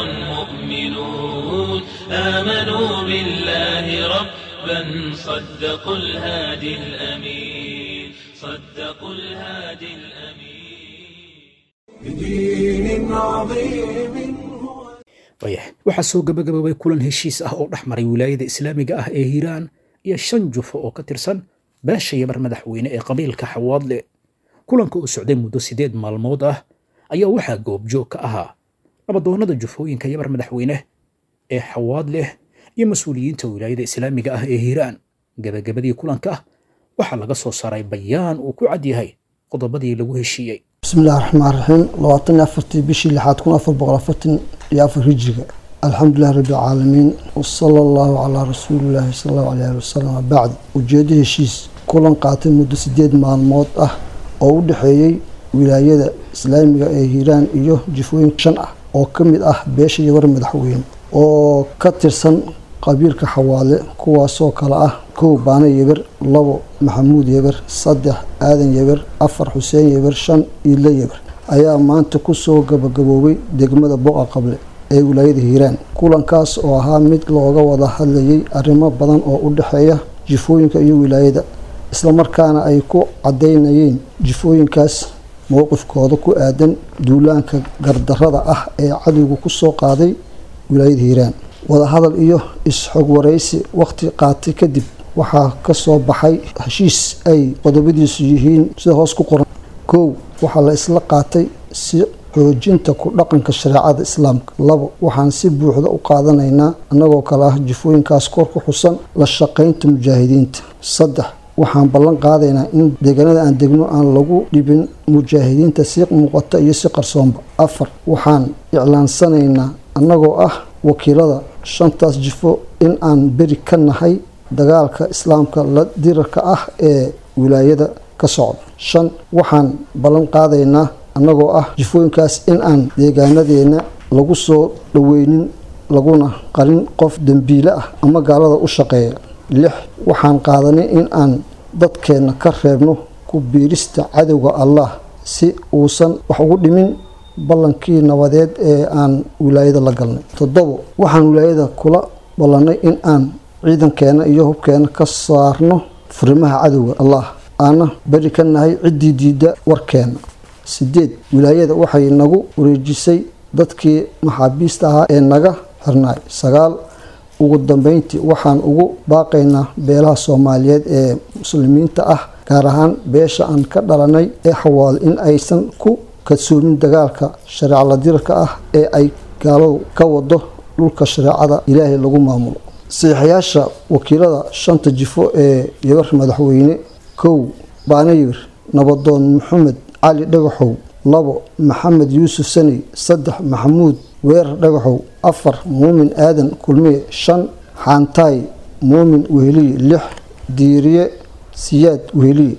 مؤمنون آمنوا بالله ربا صدقوا الهادي الأمين صدقوا الهادي الأمين بدين عظيم wayah waxaa soo gabagaboobay kulan heshiis ah oo dhex maray wilaayada islaamiga ah ee hiiraan iyo shan jufo oo ka tirsan beesha yabar madaxweyne ee qabiilka xawaadle kulanka uu socday muddo siddeed maalmood ah ayaa waxaa goobjoog ka ahaa nabadoonnada jufooyinka yabar madaxweyne ee xawaadleh iyo mas-uuliyiinta wilaayada islaamiga ah ee hiiraan gabagabadii kulanka waxaa laga soo saaray bayaan uu ku cad yahay qodobadii lagu heshiiyey بسم الله الرحمن الرحيم لواتن أفرتي بشي لحد كون أفر بقرة فتن يا أفر هجرة الحمد لله رب العالمين وصلى الله على رسول الله صلى الله عليه وسلم بعد وجيده هشيس كلن قاتل مدة سديد مع الموت أه أو دحيي ولاية إسلامية ee hiiraan iyo jifooyin shan ah oo ka mid ah beesha yabar madaxweyne oo ka tirsan qabiilka xawaale kuwaasoo kale ah kow baane yeber labo maxamuud yeber saddex aadan yeber afar xuseen yeber shan iile yeber ayaa maanta kusoo gabagaboobay degmada boqa qable ee wilaayada hiiraan kulankaas oo ahaa mid looga wada hadlayay arrimo badan oo u dhexeeya jifooyinka iyo wilaayada islamarkaana ay ku cadaynayeen jifooyinkaas mowqifkooda ku aadan duulaanka gardarada ah ee cadowga kusoo qaaday wilaayada hiiraan wadahadal iyo is-xog waraysi waqti qaatay kadib waxaa kasoo baxay heshiis ay qodobadiisu yihiin sida hoos ku qoran kow waxaa la isla qaatay si xoojinta ku dhaqanka shareecada islaamka labo waxaan si buuxda u qaadanaynaa annagoo kale ah jifooyinkaas kor ku xusan la shaqaynta mujaahidiinta saddex waxaan ballan qaadaynaa in deegaanada aan degno aan lagu dhibin mujaahidiinta si muuqata iyo si qarsoonba afar waxaan iclaansanaynaa annagoo ah wakiilada shantaas jifo in aan beri ka nahay dagaalka islaamka la dirarka ah ee wilaayada ka socda shan waxaan ballan qaadaynaa annagoo ah jifooyinkaas in aan deegaanadeena lagu soo dhaweynin laguna qarin qof dembiile ah ama gaalada u shaqeeya lix waxaan qaadanay in aan dadkeenna ka reebno ku biirista cadowga allah si uusan wax ugu dhimin ballankii nabadeed ee aan wilaayada la galnay toddobo waxaan wilaayada kula ballanay in aan ciidankeena iyo hubkeena ka saarno furimaha cadowga allah aana beri ka nahay ciddii diidda warkeena sideed wilaayada waxay nagu wareejisay dadkii maxaabiista ahaa ee naga xirnaay sagaal ugu dambeyntii waxaan ugu baaqaynaa beelaha soomaaliyeed ee muslimiinta ah gaar ahaan beesha aan ka dhalanay ee xawaal in aysan ku kadsoomin dagaalka shareeca ladirarka ah ee ay gaaladu ka wado dhulka shareecada ilaahay lagu maamulo saxiixayaasha wakiilada shanta jifo ee yabar madaxweyne kow baanayir nabadoon maxamed cali dhagaxow labo maxamed yuusuf saney saddex maxamuud weerar dhagaxow afar muumin aadan kulmiye shan xaantaay muumin weheliye lix diiriye siyaad weheliye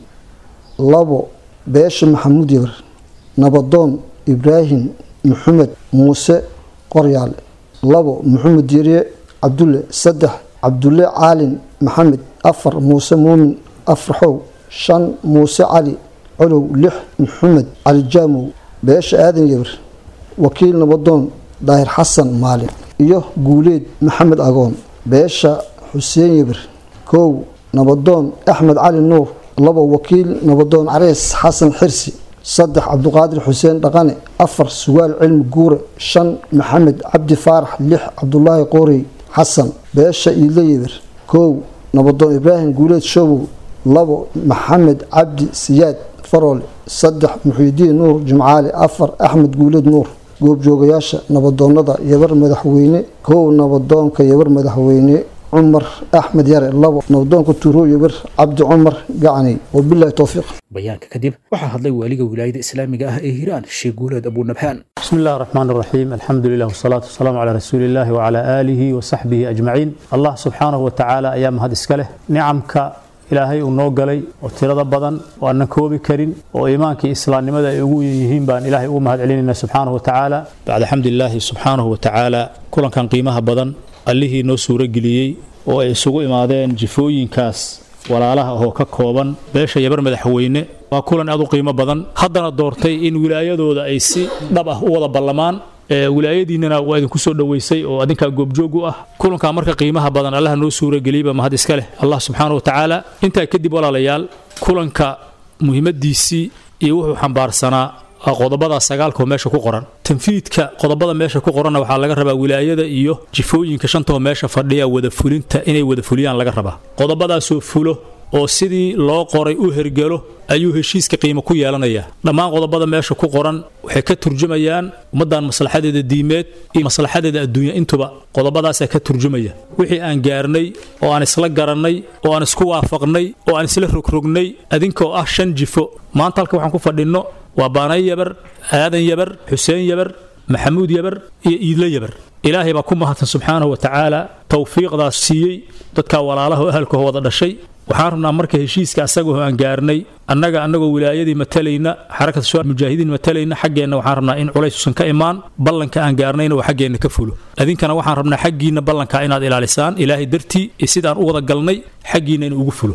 labo beesha maxamuud yabar nabadoon ibraahim maxamed muuse qoryaale labo maxamed diiriye cabdulle saddex cabdulle caalin maxamed afar muuse muumin afraxow shan muuse cali colow lix maxamed cali jaamow beesha aadan yabar wakiil nabadoon daahir xasan maalin iyo guuleed maxamed agoon beesha xuseen yabir kow nabadoon axmed cali nuur labo wakiil nabadoon carees xasan xirsi saddex cabduqaadir xuseen dhaqane afar sugaal cilmi guure shan maxamed cabdi faarax lix cabdulaahi qoorey xasan beesha iidle yabir kow nabadoon ibraahim guuleed shobow labo maxamed cabdi siyaad faroole saddex muxiidiin nuur jimcaale afar axmed guuleed nuur goobjoogayaasha nabadoonada yabar madaxweyne kow nabadoonka yabar madaxweyne cumar axmed yare labo nabadoonka tuuro yabar cabdi cumar gacney wabilahi towfiiq bayaanka kadib waxaa hadlay waaliga wilaayada islaamiga ah ee hiiraan sheekh guuleed abunabhaan بسم الله الرحمن الرحيم الحمد لله والصلاة والسلام على رسول الله وعلى آله وصحبه أجمعين الله سبحانه وتعالى أيام هذا إسكاله نعمك ilaahay uu noo galay oo tirada badan oo aanan koobi karin oo iimaankii islaamnimada ay ugu yihiin baan ilaahay ugu mahad celinayna subxaanahu watacaala bacda xamdilaahi subxaanahu watacaala kulankan qiimaha badan allihii noo suurageliyey oo ay isugu imaadeen jifooyinkaas walaalaha oo ka kooban beesha yabar madaxweyne waa kulan aad u qiimo badan haddana doortay in wilaayadooda ay si dhab ah u wada ballamaan wilaayadiinana waa idinku soo dhoweysay oo adinkaa goobjoog u ah kulankaa marka qiimaha badan allaha noo suurageliyba mahad iska leh allah subxaana watacaala intaa kadib walaalayaal kulanka muhiimadiisii iyo wuxuu xambaarsanaa qodobada sagaalkoo meesha ku qoran tanfiidka qodobada meesha ku qoranna waxaa laga rabaa wilaayada iyo jifooyinka shantoo meesha fadhiya wada fulinta inay wada fuliyaan laga rabaa qodobadaasoo fulo oo sidii loo qoray u hergelo ayuu heshiiska qiimo ku yeelanayaa dhammaan qodobada meesha ku qoran waxay ka turjumayaan ummaddan maslaxadeeda diimeed iyo maslaxadeeda adduunya intuba qodobadaasaa ka turjumaya wixii aan gaarnay oo aan isla garannay oo aan isku waafaqnay oo aan isla rogrognay adinkoo ah shan jifo maanta halka waxaan ku fadhinno waa baanay yabar aadan yabar xuseen yabar maxamuud yabar iyo iidle yabar ilaahay baa ku mahadsan subxaanahu wa tacaala towfiiqdaas siiyey dadkaa walaalaha oo ahalkao wada dhashay waxaan rabnaa marka heshiiska asagoo aan gaarnay annaga annagoo wilaayadii matalayna xarakat shuar mujaahidiin matalayna xaggeenna waxaan rabnaa in culaysusan ka imaan ballanka aan gaarnayna waa xaggeenna ka fulo adinkana waxaan rabnaa xaggiinna ballankaa inaad ilaalisaan ilaahay dartii iyo sidaan u wada galnay xaggiinna in ugu fulo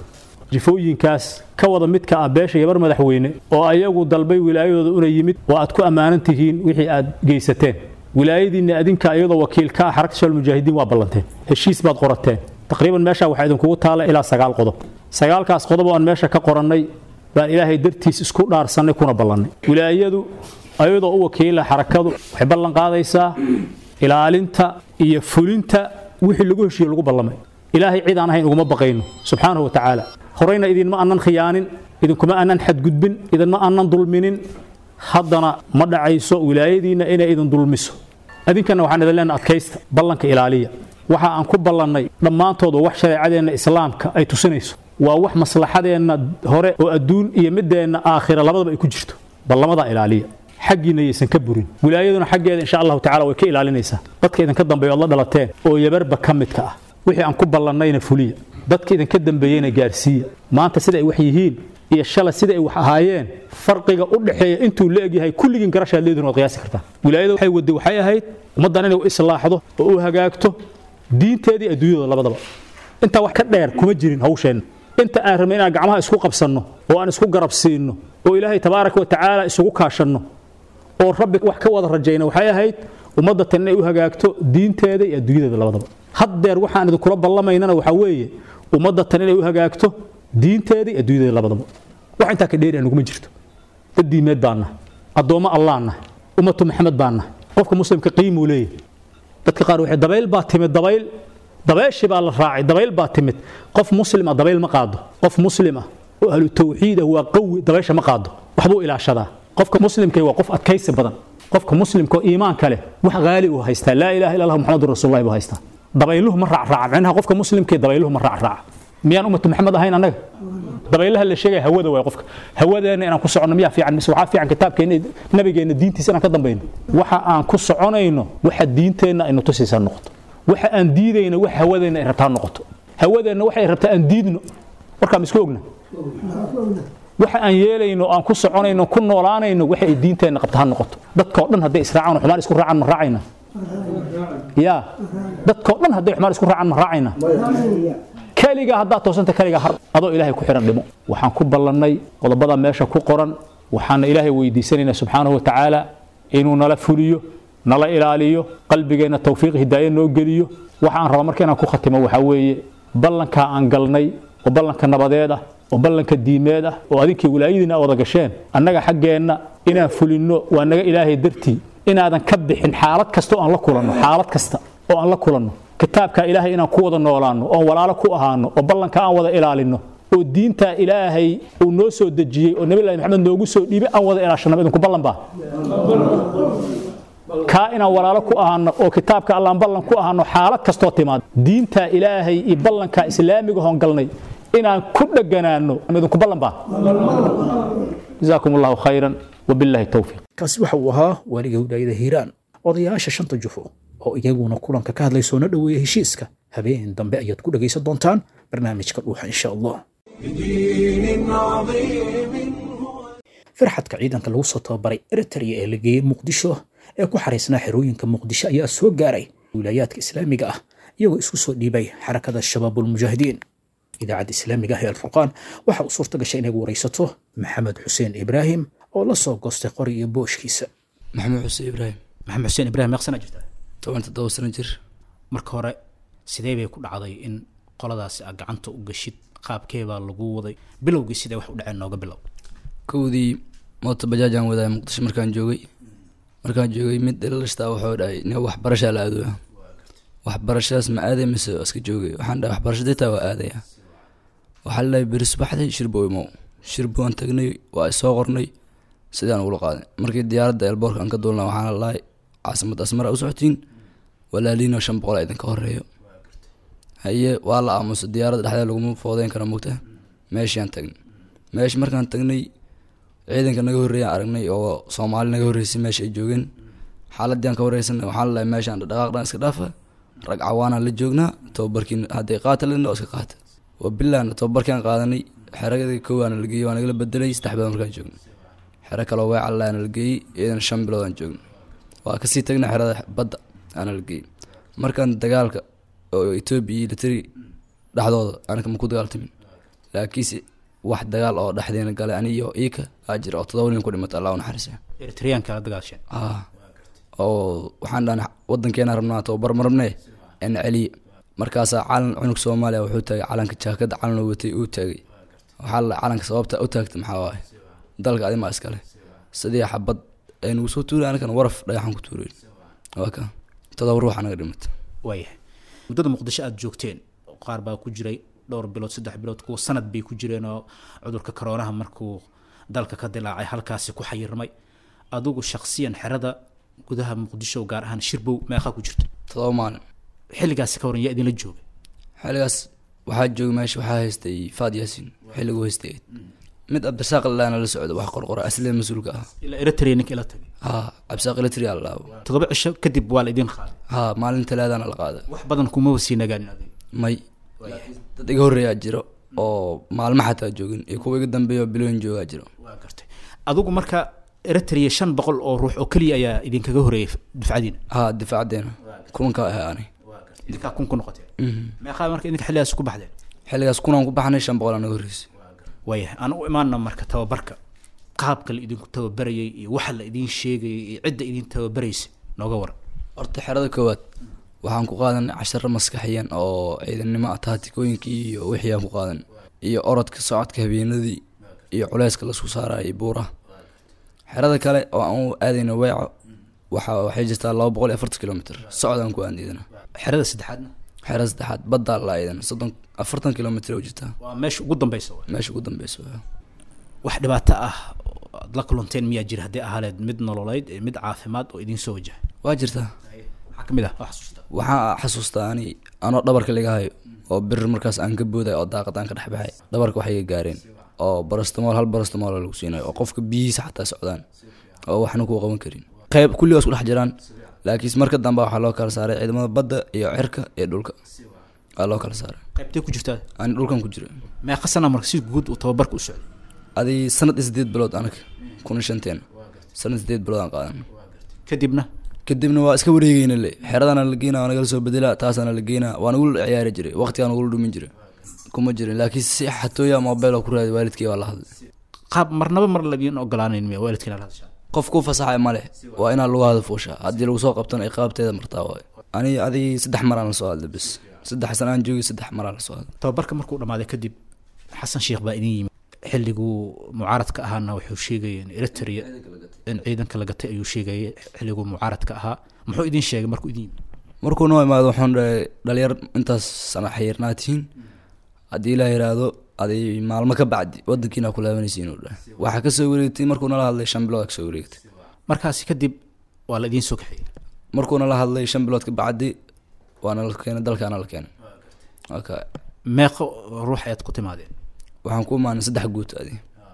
jifooyinkaas ka wada midka ah beesha gabar madaxweyne oo ayagu dalbay wilaayadooda una yimid oo aad ku ammaanan tihiin wixii aad geysateen wilaayadiinna adinka iyadoo wakiil ka ah xarakta shabaab mujaahidiin waa ballanteen heshiis baad qorateen taqriiban meesha waxaa idinkugu taala ilaa sagaal qodob sagaalkaas qodob oo aan meesha ka qorannay baan ilaahay dartiis isku dhaarsannay kuna ballannay wilaayadu ayadoo u wakiila xarakadu waxay ballan qaadaysaa ilaalinta iyo fulinta wixii lagu heshiiye lagu ballamay ilaahay cid aan ahayn uguma baqayno subxaanahu wa tacaala horeyna idinma aanan khiyaanin idinkuma aanan xadgudbin idinma aanan dulminin haddana ma dhacayso wilaayadiinna inay idin dulmiso adinkana waxaan idin leenahay adkaysta ballanka ilaaliya waxa aan ku ballannay dhammaantood waa wax shareecadeenna islaamka ay tusinayso waa wax maslaxadeenna hore oo adduun iyo mideenna aakhira labadaba ay ku jirto ballamadaa ilaaliya xaggiina yaysan ka burin wilaayaduna xaggeeda insha allahu tacala way ka ilaalinaysaa dadka idinka dambeeya ood la dhalateen oo yabarba ka midka ah wixii aan ku ballannayna fuliya dadka idinka dambeeyeyna gaarsiiya maanta sida ay wax yihiin iyo shalay sida ay wax ahaayeen farqiga u dhexeeya intuu la egyahay kulligiin garashaad leedihin waad qiyaasi kartaa wilaayada waxay wadday waxay ahayd ummaddan inay u islaaxdo oo u hagaagto diinteedii adduunyadooda labadaba intaa wax ka dheer kuma jirin hawsheenna inta aan rabnay inaan gacmaha isku qabsanno oo aan isku garab siinno oo ilaahay tabaaraka wa tacaala isugu kaashanno oo rabbi wax ka wada rajayna waxay ahayd ummadda tan inay u hagaagto diinteeda iyo adduunyadeeda labadaba haddeer waxaan idinkula ballamaynana waxaa weeye ummadda tan inay u hagaagto diinteeda iyo adduunyadeeda labadaba wax intaa ka dheeri anuguma jirto dad diimeed baanna addoommo allaanna ummatu maxamed baanna qofka muslimka qiimuu leeyahy dadka qaar waxay dabayl baa timid dabayl dabayshii baa la raacay dabayl baa timid qof muslima dabayl ma qaado qof muslim ah oo ahlu tawxiid ah waa qawi dabaysha ma qaado waxbuu ilaashadaa qofka muslimka waa qof adkaysi badan qofka muslimka oo iimaanka leh wax qaali uu haystaa laa ilaaha illa allah muxamadun rasuulullahi buu haystaa dabayluhu ma raacraaca micnaha qofka muslimka dabayluhu ma raacraaca miyaan ummatu maxamed ahayn annaga dabaylaha la sheegaya hawada waay qofka hawadeena inaan ku soconno miyaa fiican mise waxaa fiican kitaabkeena nabigeenna diintiisa inaan ka dambayno waxa aan ku soconayno waxa diinteenna aynu tusaysaa noqoto waxa aan diidayna wax hawadeenna ay rabtaa noqoto hawadeenna waxay rabtaa aan diidno warkaa ma isku ogna waxa aan yeelayno aan ku soconayno ku noolaanayno waxa ay diinteenna qabta ha noqoto dadka oo dhan hadday israacaan xumaan isku raacaan ma raacayna ya dadka oo dhan hadday xumaan isku raacaan ma raacayna keligaa haddaad toosanta keligaa har adoo ilaahay ku xihan dhimo waxaan ku ballannay qodobada meesha ku qoran waxaana ilaahay weydiisanaynaa subxaanahu wa tacaala inuu nala fuliyo nala ilaaliyo qalbigeenna tawfiiq hidaaye noo geliyo waxa aan rabaa marka inaan ku khatimo waxaa weeye ballankaa aan galnay oo ballanka nabadeed ah oo ballanka diimeed ah oo adinkii wilaayadiina wada gasheen annaga xaggeenna inaan fulinno waa naga ilaahay dartii inaadan ka bixin xaalad kasta oo aan la kulanno xaalad kasta oo aan la kulanno kitaabka ilaahay inaan ku wada noolaanno oon walaalo ku ahaano oo ballanka aan wada ilaalinno oo diinta ilaahay uu noo soo dejiyey oo nabilahi maxamed noogu soo dhiibay aan wada ilaashanno idinku ballan baa kaa inaan walaalo ku ahaano oo kitaabka allaan ballan ku ahaano xaalad kastoo timaad diinta ilaahay iyo ballanka islaamiga hoon galnay inaan ku dheganaano idinku ballan baa jazaakum allahu khayran wabillahi towfiiq kaasi waxa uu ahaa waaliga wilaayada hiiraan odayaasha shanta jufo oo iyaguna kulanka ka hadlay soona dhoweeya heshiiska habeen dambe ayaad ku dhegaysan doontaan barnaamijka dhuuxa insha allah farxadka ciidanka lagu soo tababaray eritrea ee la geeyey muqdisho ee ku xariisnaa xerooyinka muqdisho ayaa soo gaaray wilaayaadka islaamiga ah iyagoo isku soo dhiibay xarakada shabaabulmujaahidiin idaacadda islaamiga ah ee alfurqaan waxa uu suurta gashay inay waraysato maxamed xuseen ibraahim oo la soo goostay qori iyo booshkiisa maxamed xuseen ibraahim maxamed xuseen ibraahim meeqsana jirta toban toddoba sano jir marka hore sidee bay ku dhacday in qoladaasi aad gacanta u gashid qaabkee baa lagu waday bilowgii sidee wax u dhaceen nooga bilow kowdii moota bajaajaan wadaaya muqdisho markaan joogay markaan joogay mid dhalashtaa wuxuu dhahay nin waxbarashaa la aadaya waxbarashadaas ma aaday mise iska joogay waxaan dhahay waxbarashada taa waa aadaya waxaa la dhahay beri subaxday shirbo imow shirbo aan tagnay waa soo qornay sidaan ugula qaaday markii diyaaradda elboorka aan ka duulna waxaana la dhahay caasimad asmara u socotiin walaaliinoo shan boqol idinka horeeyo haye waa la aamusa diyaaradda dhexdeeda laguma foodeyn karo mogta meeshaan tagnay meesha markaan tagnay ciidanka naga horreeyaan aragnay oo soomaali naga horreysay meesha ay joogeen xaaladii aan ka wareysanay waxaan lalahay meeshaan dhaqaaqdhan iska dhaafa rag cawaanaan la joognaa tababarkiin hadday qaata ledna oo iska qaata waa bilaana tababarkiaan qaadanay xeradii koowaana la geeyey waa nagala bedelay saddex bilood markaan joogno xero kaloo weecalaana la geeyey iyadana shan bilood aan joogno waa kasii tagnay xerada badda aana la geeyey markaan dagaalka oo etoobiya iyo litari dhexdooda anaka ma ku dagaaltamin laakiinse wax dagaal oo dhexdeena galay ani iyo iika aa jira oo todoba nin ku dhimatay allah u naxariisa eritreanka la dagaasheen ah oo waxaan dhahnay wadankeena rabnaa tababar ma rabnee ena celiye markaasaa calan cunug soomaaliya wuxuu taagay calanka jaakada calan oo watay uu taagay waxaa la calanka sababta u taagtay maxaa waaye dalka adimaa iskale sidii xabad ay nagu soo tuuray anakan waraf dhagaxan ku tuuray waa ka todoba ruux anaga dhimatay waayahay muddada muqdisho aada joogteen qaar baa ku jiray dhowr bilood saddex bilood kuwa sanad bay ku jireen oo cudurka koroonaha markuu dalka ka dilaacay halkaasi ku xayirmay adigu shaksiyan xerada gudaha muqdisho gaar ahaan shirbow meeqaa ku jirta todoba maalin xilligaasi ka waran yaa idinla joogay xilligaas waxaa joogay meesha waxaa haystay faad yaasiin xilligu haystay mid cabdirasaaq lalaana la socda wax qorqora aslee mas-uulka ah ilaa eritrea ninka ila tagay ha cabdirasaaq eritrea la dhaabo toddoba cisho kadib waa la idin qaaday ha maalin talaadana la qaaday wax badan kuma wasii nagaanin adiga may dad iga horreeyaa jiro oo maalmo xataa joogin iyo kuwa iga dambeeya oo bilooyin joogaa jiro waa gartay adigu marka eritrea shan boqol oo ruux oo keliya ayaa idinkaga horeeyay dufcadiina ha difaacadeena kulanka ahaa ani idinkaa kun ku noqoteen meeqaa marka idinka xilligaas ku baxdeen xilligaas kunaan ku baxnay shan boqol anaga horreysay waayahay aan u imaana marka tababarka qaabka la idinku tababarayay iyo waxa la idin sheegayay iyo cidda idin tababaraysay nooga waran horta xerada koowaad waxaan ku qaadanay casharo maskaxiyan oo ciidannimo ah taatikooyinkii iyo wixii aan ku qaadan iyo orodka socodka habeenadii iyo culeyska lasku saarayay buuraha xerada kale oo aan u aadayna weeco waxa waxay jirtaa laba boqol iyo afartan kilomitr socdaan ku aadidana xerada saddexaadna xerada saddexaad baddaa la aydana soddon afartan kilomitr oo jirtaa waa meesha ugu dambeysa waay. meesha ugu dambeysa waa. wax dhibaato ah aad la kulanteen miyaa jira haddii ahaaleed mid nololeyd iyo mid caafimaad oo idin soo wajahay waa jirtaa maxaa ka mid ah waa xasuustaa waxaa xasuustaa ani anoo dhabarka laga hayo oo bir markaas aan ka booday oo daaqad aan ka dhex baxay dhabarka waxay iga gaareen oo barastamool hal barastamool lagu siinayo oo qofka biyihiisa xataa socdaan oo waxna kuu qaban karin qayb kulligaas ku dhex jiraan laakiinse marka dambe waxaa loo kala saaray ciidamada badda iyo cirka iyo dhulka waa loo kala saaray qaybtee ku jirtaa ani dhulkan ku jira meeqa sana marka si guud uu tababarka u socday adi sanad iyo sideed bilood anaga kun iyo shanteen sanad sideed bilood aan qaadan kadibna kadibna waa iska wareegeyna le xeradana la geynaa waa nagala soo bedelaa taasana la geynaa waa nagula ciyaari jiray waqtigaa nagula dhumin jiray kuma jirin laakiin si xatooya mobile oo ku raadi waalidkii waa la hadlay qaab marnaba mar ladiin ogolaanayn miya waalidkiina la hadashaa qof kuu fasaxay male waa inaa lagu hada fuushaa haddii lagu soo qabtana iqaabteeda martaa waayo ani adig saddex maraan la soo hadlay bis saddex sana aan joogay saddex maraan la soo hadlay tababarka markuu dhammaaday kadib xasan sheekh baa idin yimid xilliguu mucaaradka ahaana wuxuu sheegaya in eritrea in ciidanka la gatay ayuu sheegayay xilliguu mucaaradka ahaa muxuu idin sheegay markuu idin yimid markuu noo imaado waxaan dhahay dhalinyar intaas sana xayirnaa tihiin haddii la yiraahdo aday maalmo ka bacdi wadankiina ku laabanaysiin uu dhahay waxaa kasoo wareegtay markuu nala hadlay shan bilood kasoo wareegtay markaasi kadib waa la idiin soo kaxeeyey markuu nala hadlay shan bilood ka bacdi waana la keenay dalkaana la keenay waka meeqo ruux ayaad ku timaadeen waxaan ku imaanay saddex guut adi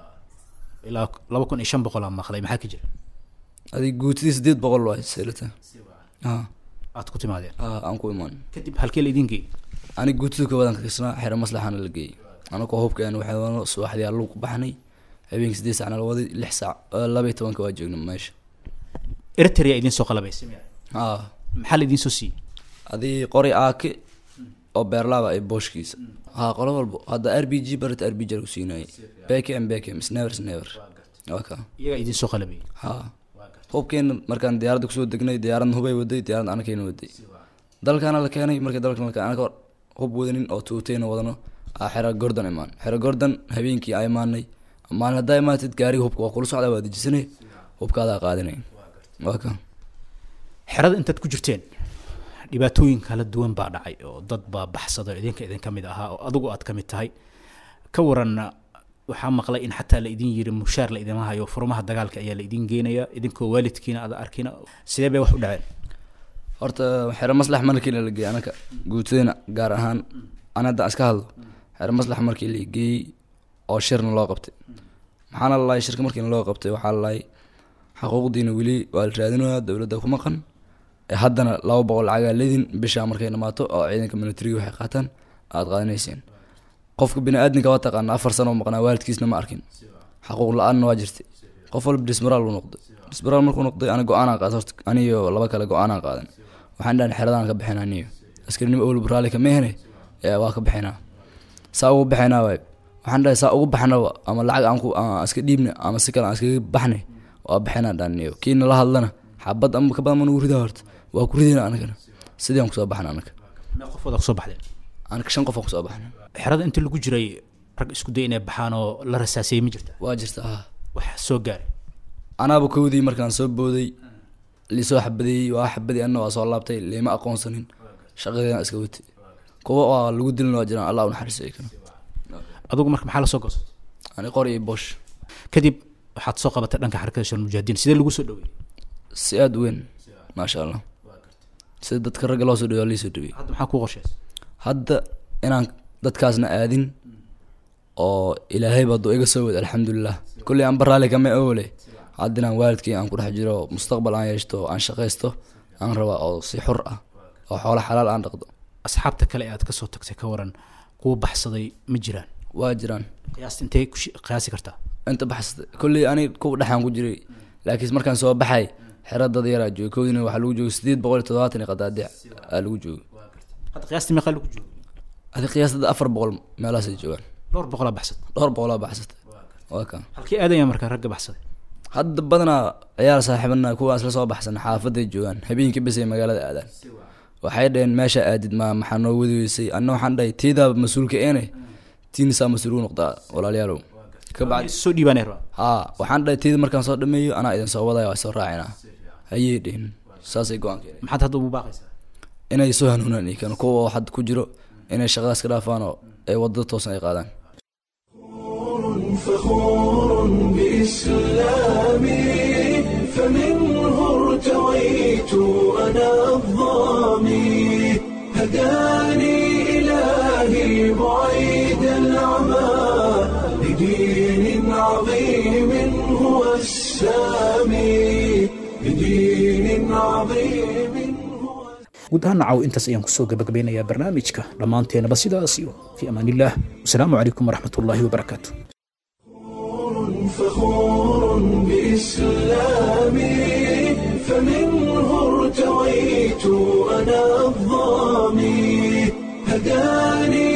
ilaa laba kun iyo shan boqol aan maqlay maxaa ka jira adi guutidii sideed boqol waay seelata ha aad ku timaadeen ha aan ku imaan kadib halkee la idiin geeyey ani guutida koowaadaan ka kasnaa xero maslaxaana la geeyey anakoo hubkeen waxaano subaxdii allu ku baxnay habeenkii sideed saacna la waday lix saac laba iyo tobanka waa joogna meesha eritrea idiin soo qalabaysay ha maxaa la idiin soo siiyey adii qori aake oo beerlaaba ay booshkiisa ha qolo walbo hadda r b g barata r b g lagu siinayay bekem bekem snever snever waa ka iyagaa idiin soo qalabayay ha hubkeena markaan diyaaradda kusoo degnay diyaaradna hubay waday diyaaradna anakeyna waday dalkaana la keenay markii dalkan la keenay anaka hub wadanin oo tuuteyna wadano aa xero gordon imaan xero gordon habeenkii aa imaanay maalin haddaa imaatid gaariga hubka waa kula socdaa waa dejisanay hubkaadaa qaadinay waa ka xerada intaad ku jirteen dhibaatooyin kala duwan baa dhacay oo dad baa baxsada idinka idin ka mid ahaa oo adigu aad ka mid tahay ka waran waxaa maqlay in xataa la idin yiri mushaar la idima hayo furmaha dagaalka ayaa la idin geenaya idinkoo waalidkiina ada arkina sidee bay wax u dhaceen horta xero maslax markii la geeyey anaka guutadena gaar ahaan an hadda iska hadlo xero maslax markii la geeyey oo shirna loo qabtay maxaana lalahay shirka markiina loo qabtay waxaa lalahay xaquuqdiina weli waa la raadinaya dowladda ku maqan haddana laba boqol lacagaa ledin bishaa markay dhamaato oo ciidanka militariga waxay qaataan aada qaadanayseen qofka bini-aadinka waa taqaana afar sano oo maqnaa waalidkiisna ma arkin xaquuq la-aanna waa jirtay qof walba dismaraal buu noqday dismaraal markuu noqday ana go-aanaa qaad horta aniyo laba kale go-aanaa qaadan waxaan dhahan xeradaan ka bixin aniyo askarinimo owlba raalli kama ehne waa ka bixinaa saa ugu bixinaa waay waxaan dhahay saa ugu baxnaba ama lacag aan ku aan iska dhiibna ama si kale aan iskaga baxnay waa baxinaa dhaaniyo kii nala hadlana xabad ama ka badan ma nagu ridaa horta waa ku ridayna anagana sidii aan kusoo baxna anaga mee qof wada kusoo baxdeen anaga shan qof aan kusoo baxna xerada inta lagu jiray rag isku day inay baxaan oo la rasaasayey ma jirta waa jirta ha wax soo gaaray anaaba kowdii markaan soo booday liisoo xabadeeyey waa xabadii anna waa soo laabtay leema aqoonsanin shaqadeena iska watay kuwa waa lagu dilin waa jiraan allah u naxariisay kana adugu marka maxaa la soo goostay ani qor iyo bosh kadib waxaad soo qabatay dhanka xarakada shal mujaahidiin sidee lagu soo dhaweeyey si aada u weyn maasha allah sida dadka ragga loo soo dhaweeya liisoo dhaweeyey hadda maxaa kuu qorsheysay hadda inaan dadkaasna aadin oo ilaahay baa duu iga soo wada alxamdulilah kulley aan baraali kama oole hadda inaan waalidkii aan ku dhex jiro mustaqbal aan yeeshto aan shaqaysto aan rabaa oo si xur ah oo xoolo xalaal aan dhaqdo asxaabta kale ee aad kasoo tagtay ka waran kuwa baxsaday ma jiraan waa jiraan qiyaasta intee ku shi- qiyaasi kartaa inta baxsatay kulley ani kuwa dhexaan ku jiray laakiin markaan soo baxay xero dad yaraa joogay koodina waxaa lagu joogay sideed boqol iyo toddobaatan iyo qadaadic aa lagu joogay hadda qiyaastii meeqaa lagu joogo adi qiyaastada afar boqol meelahaasay joogaan dhowr boqolaa baxsatay dhowr boqolaa baxsatay waa kan halkii aadaya markaa ragga baxsaday hadda badanaa ciyaar saaxiibana kuwa isla soo baxsan xaafaday joogaan habeenkii bes ay magaalada aadaan waxay dhaheen meesha aadid ma maxaa noo wadi weysay anna waxaan dhahay tiidaa mas-uulka eene tiinisaa mas-uul u noqdaa walaalayaalow kabacdi soo dhiibaanay rabaa haa waxaan dhahay tiida markaan soo dhameeyo anaa idin soo wadaya waa soo raacina hayee dhihin saasay go-aanka maxaad hadda ugu baaqaysaa inay soo hanuunaan iyo kan kuwa hadda ku jiro inay shaqadaas ka dhaafaan oo ay wadada toosan ay qaadaan فخور بإسلامي فمنه ارتويت أنا الظامي هداني إلهي بعيد العمى لدين عظيم هو السامي لدين عظيم guud ahaan nacaw intaas ayaan kusoo gabagabeynayaa barnaamijka dhammaanteenaba sidaas iyo fii amaan illah wasalaamu calaykum waraxmat ullaahi wabarakaatu فخور بإسلامي فمنه ارتويت أنا الظامي هداني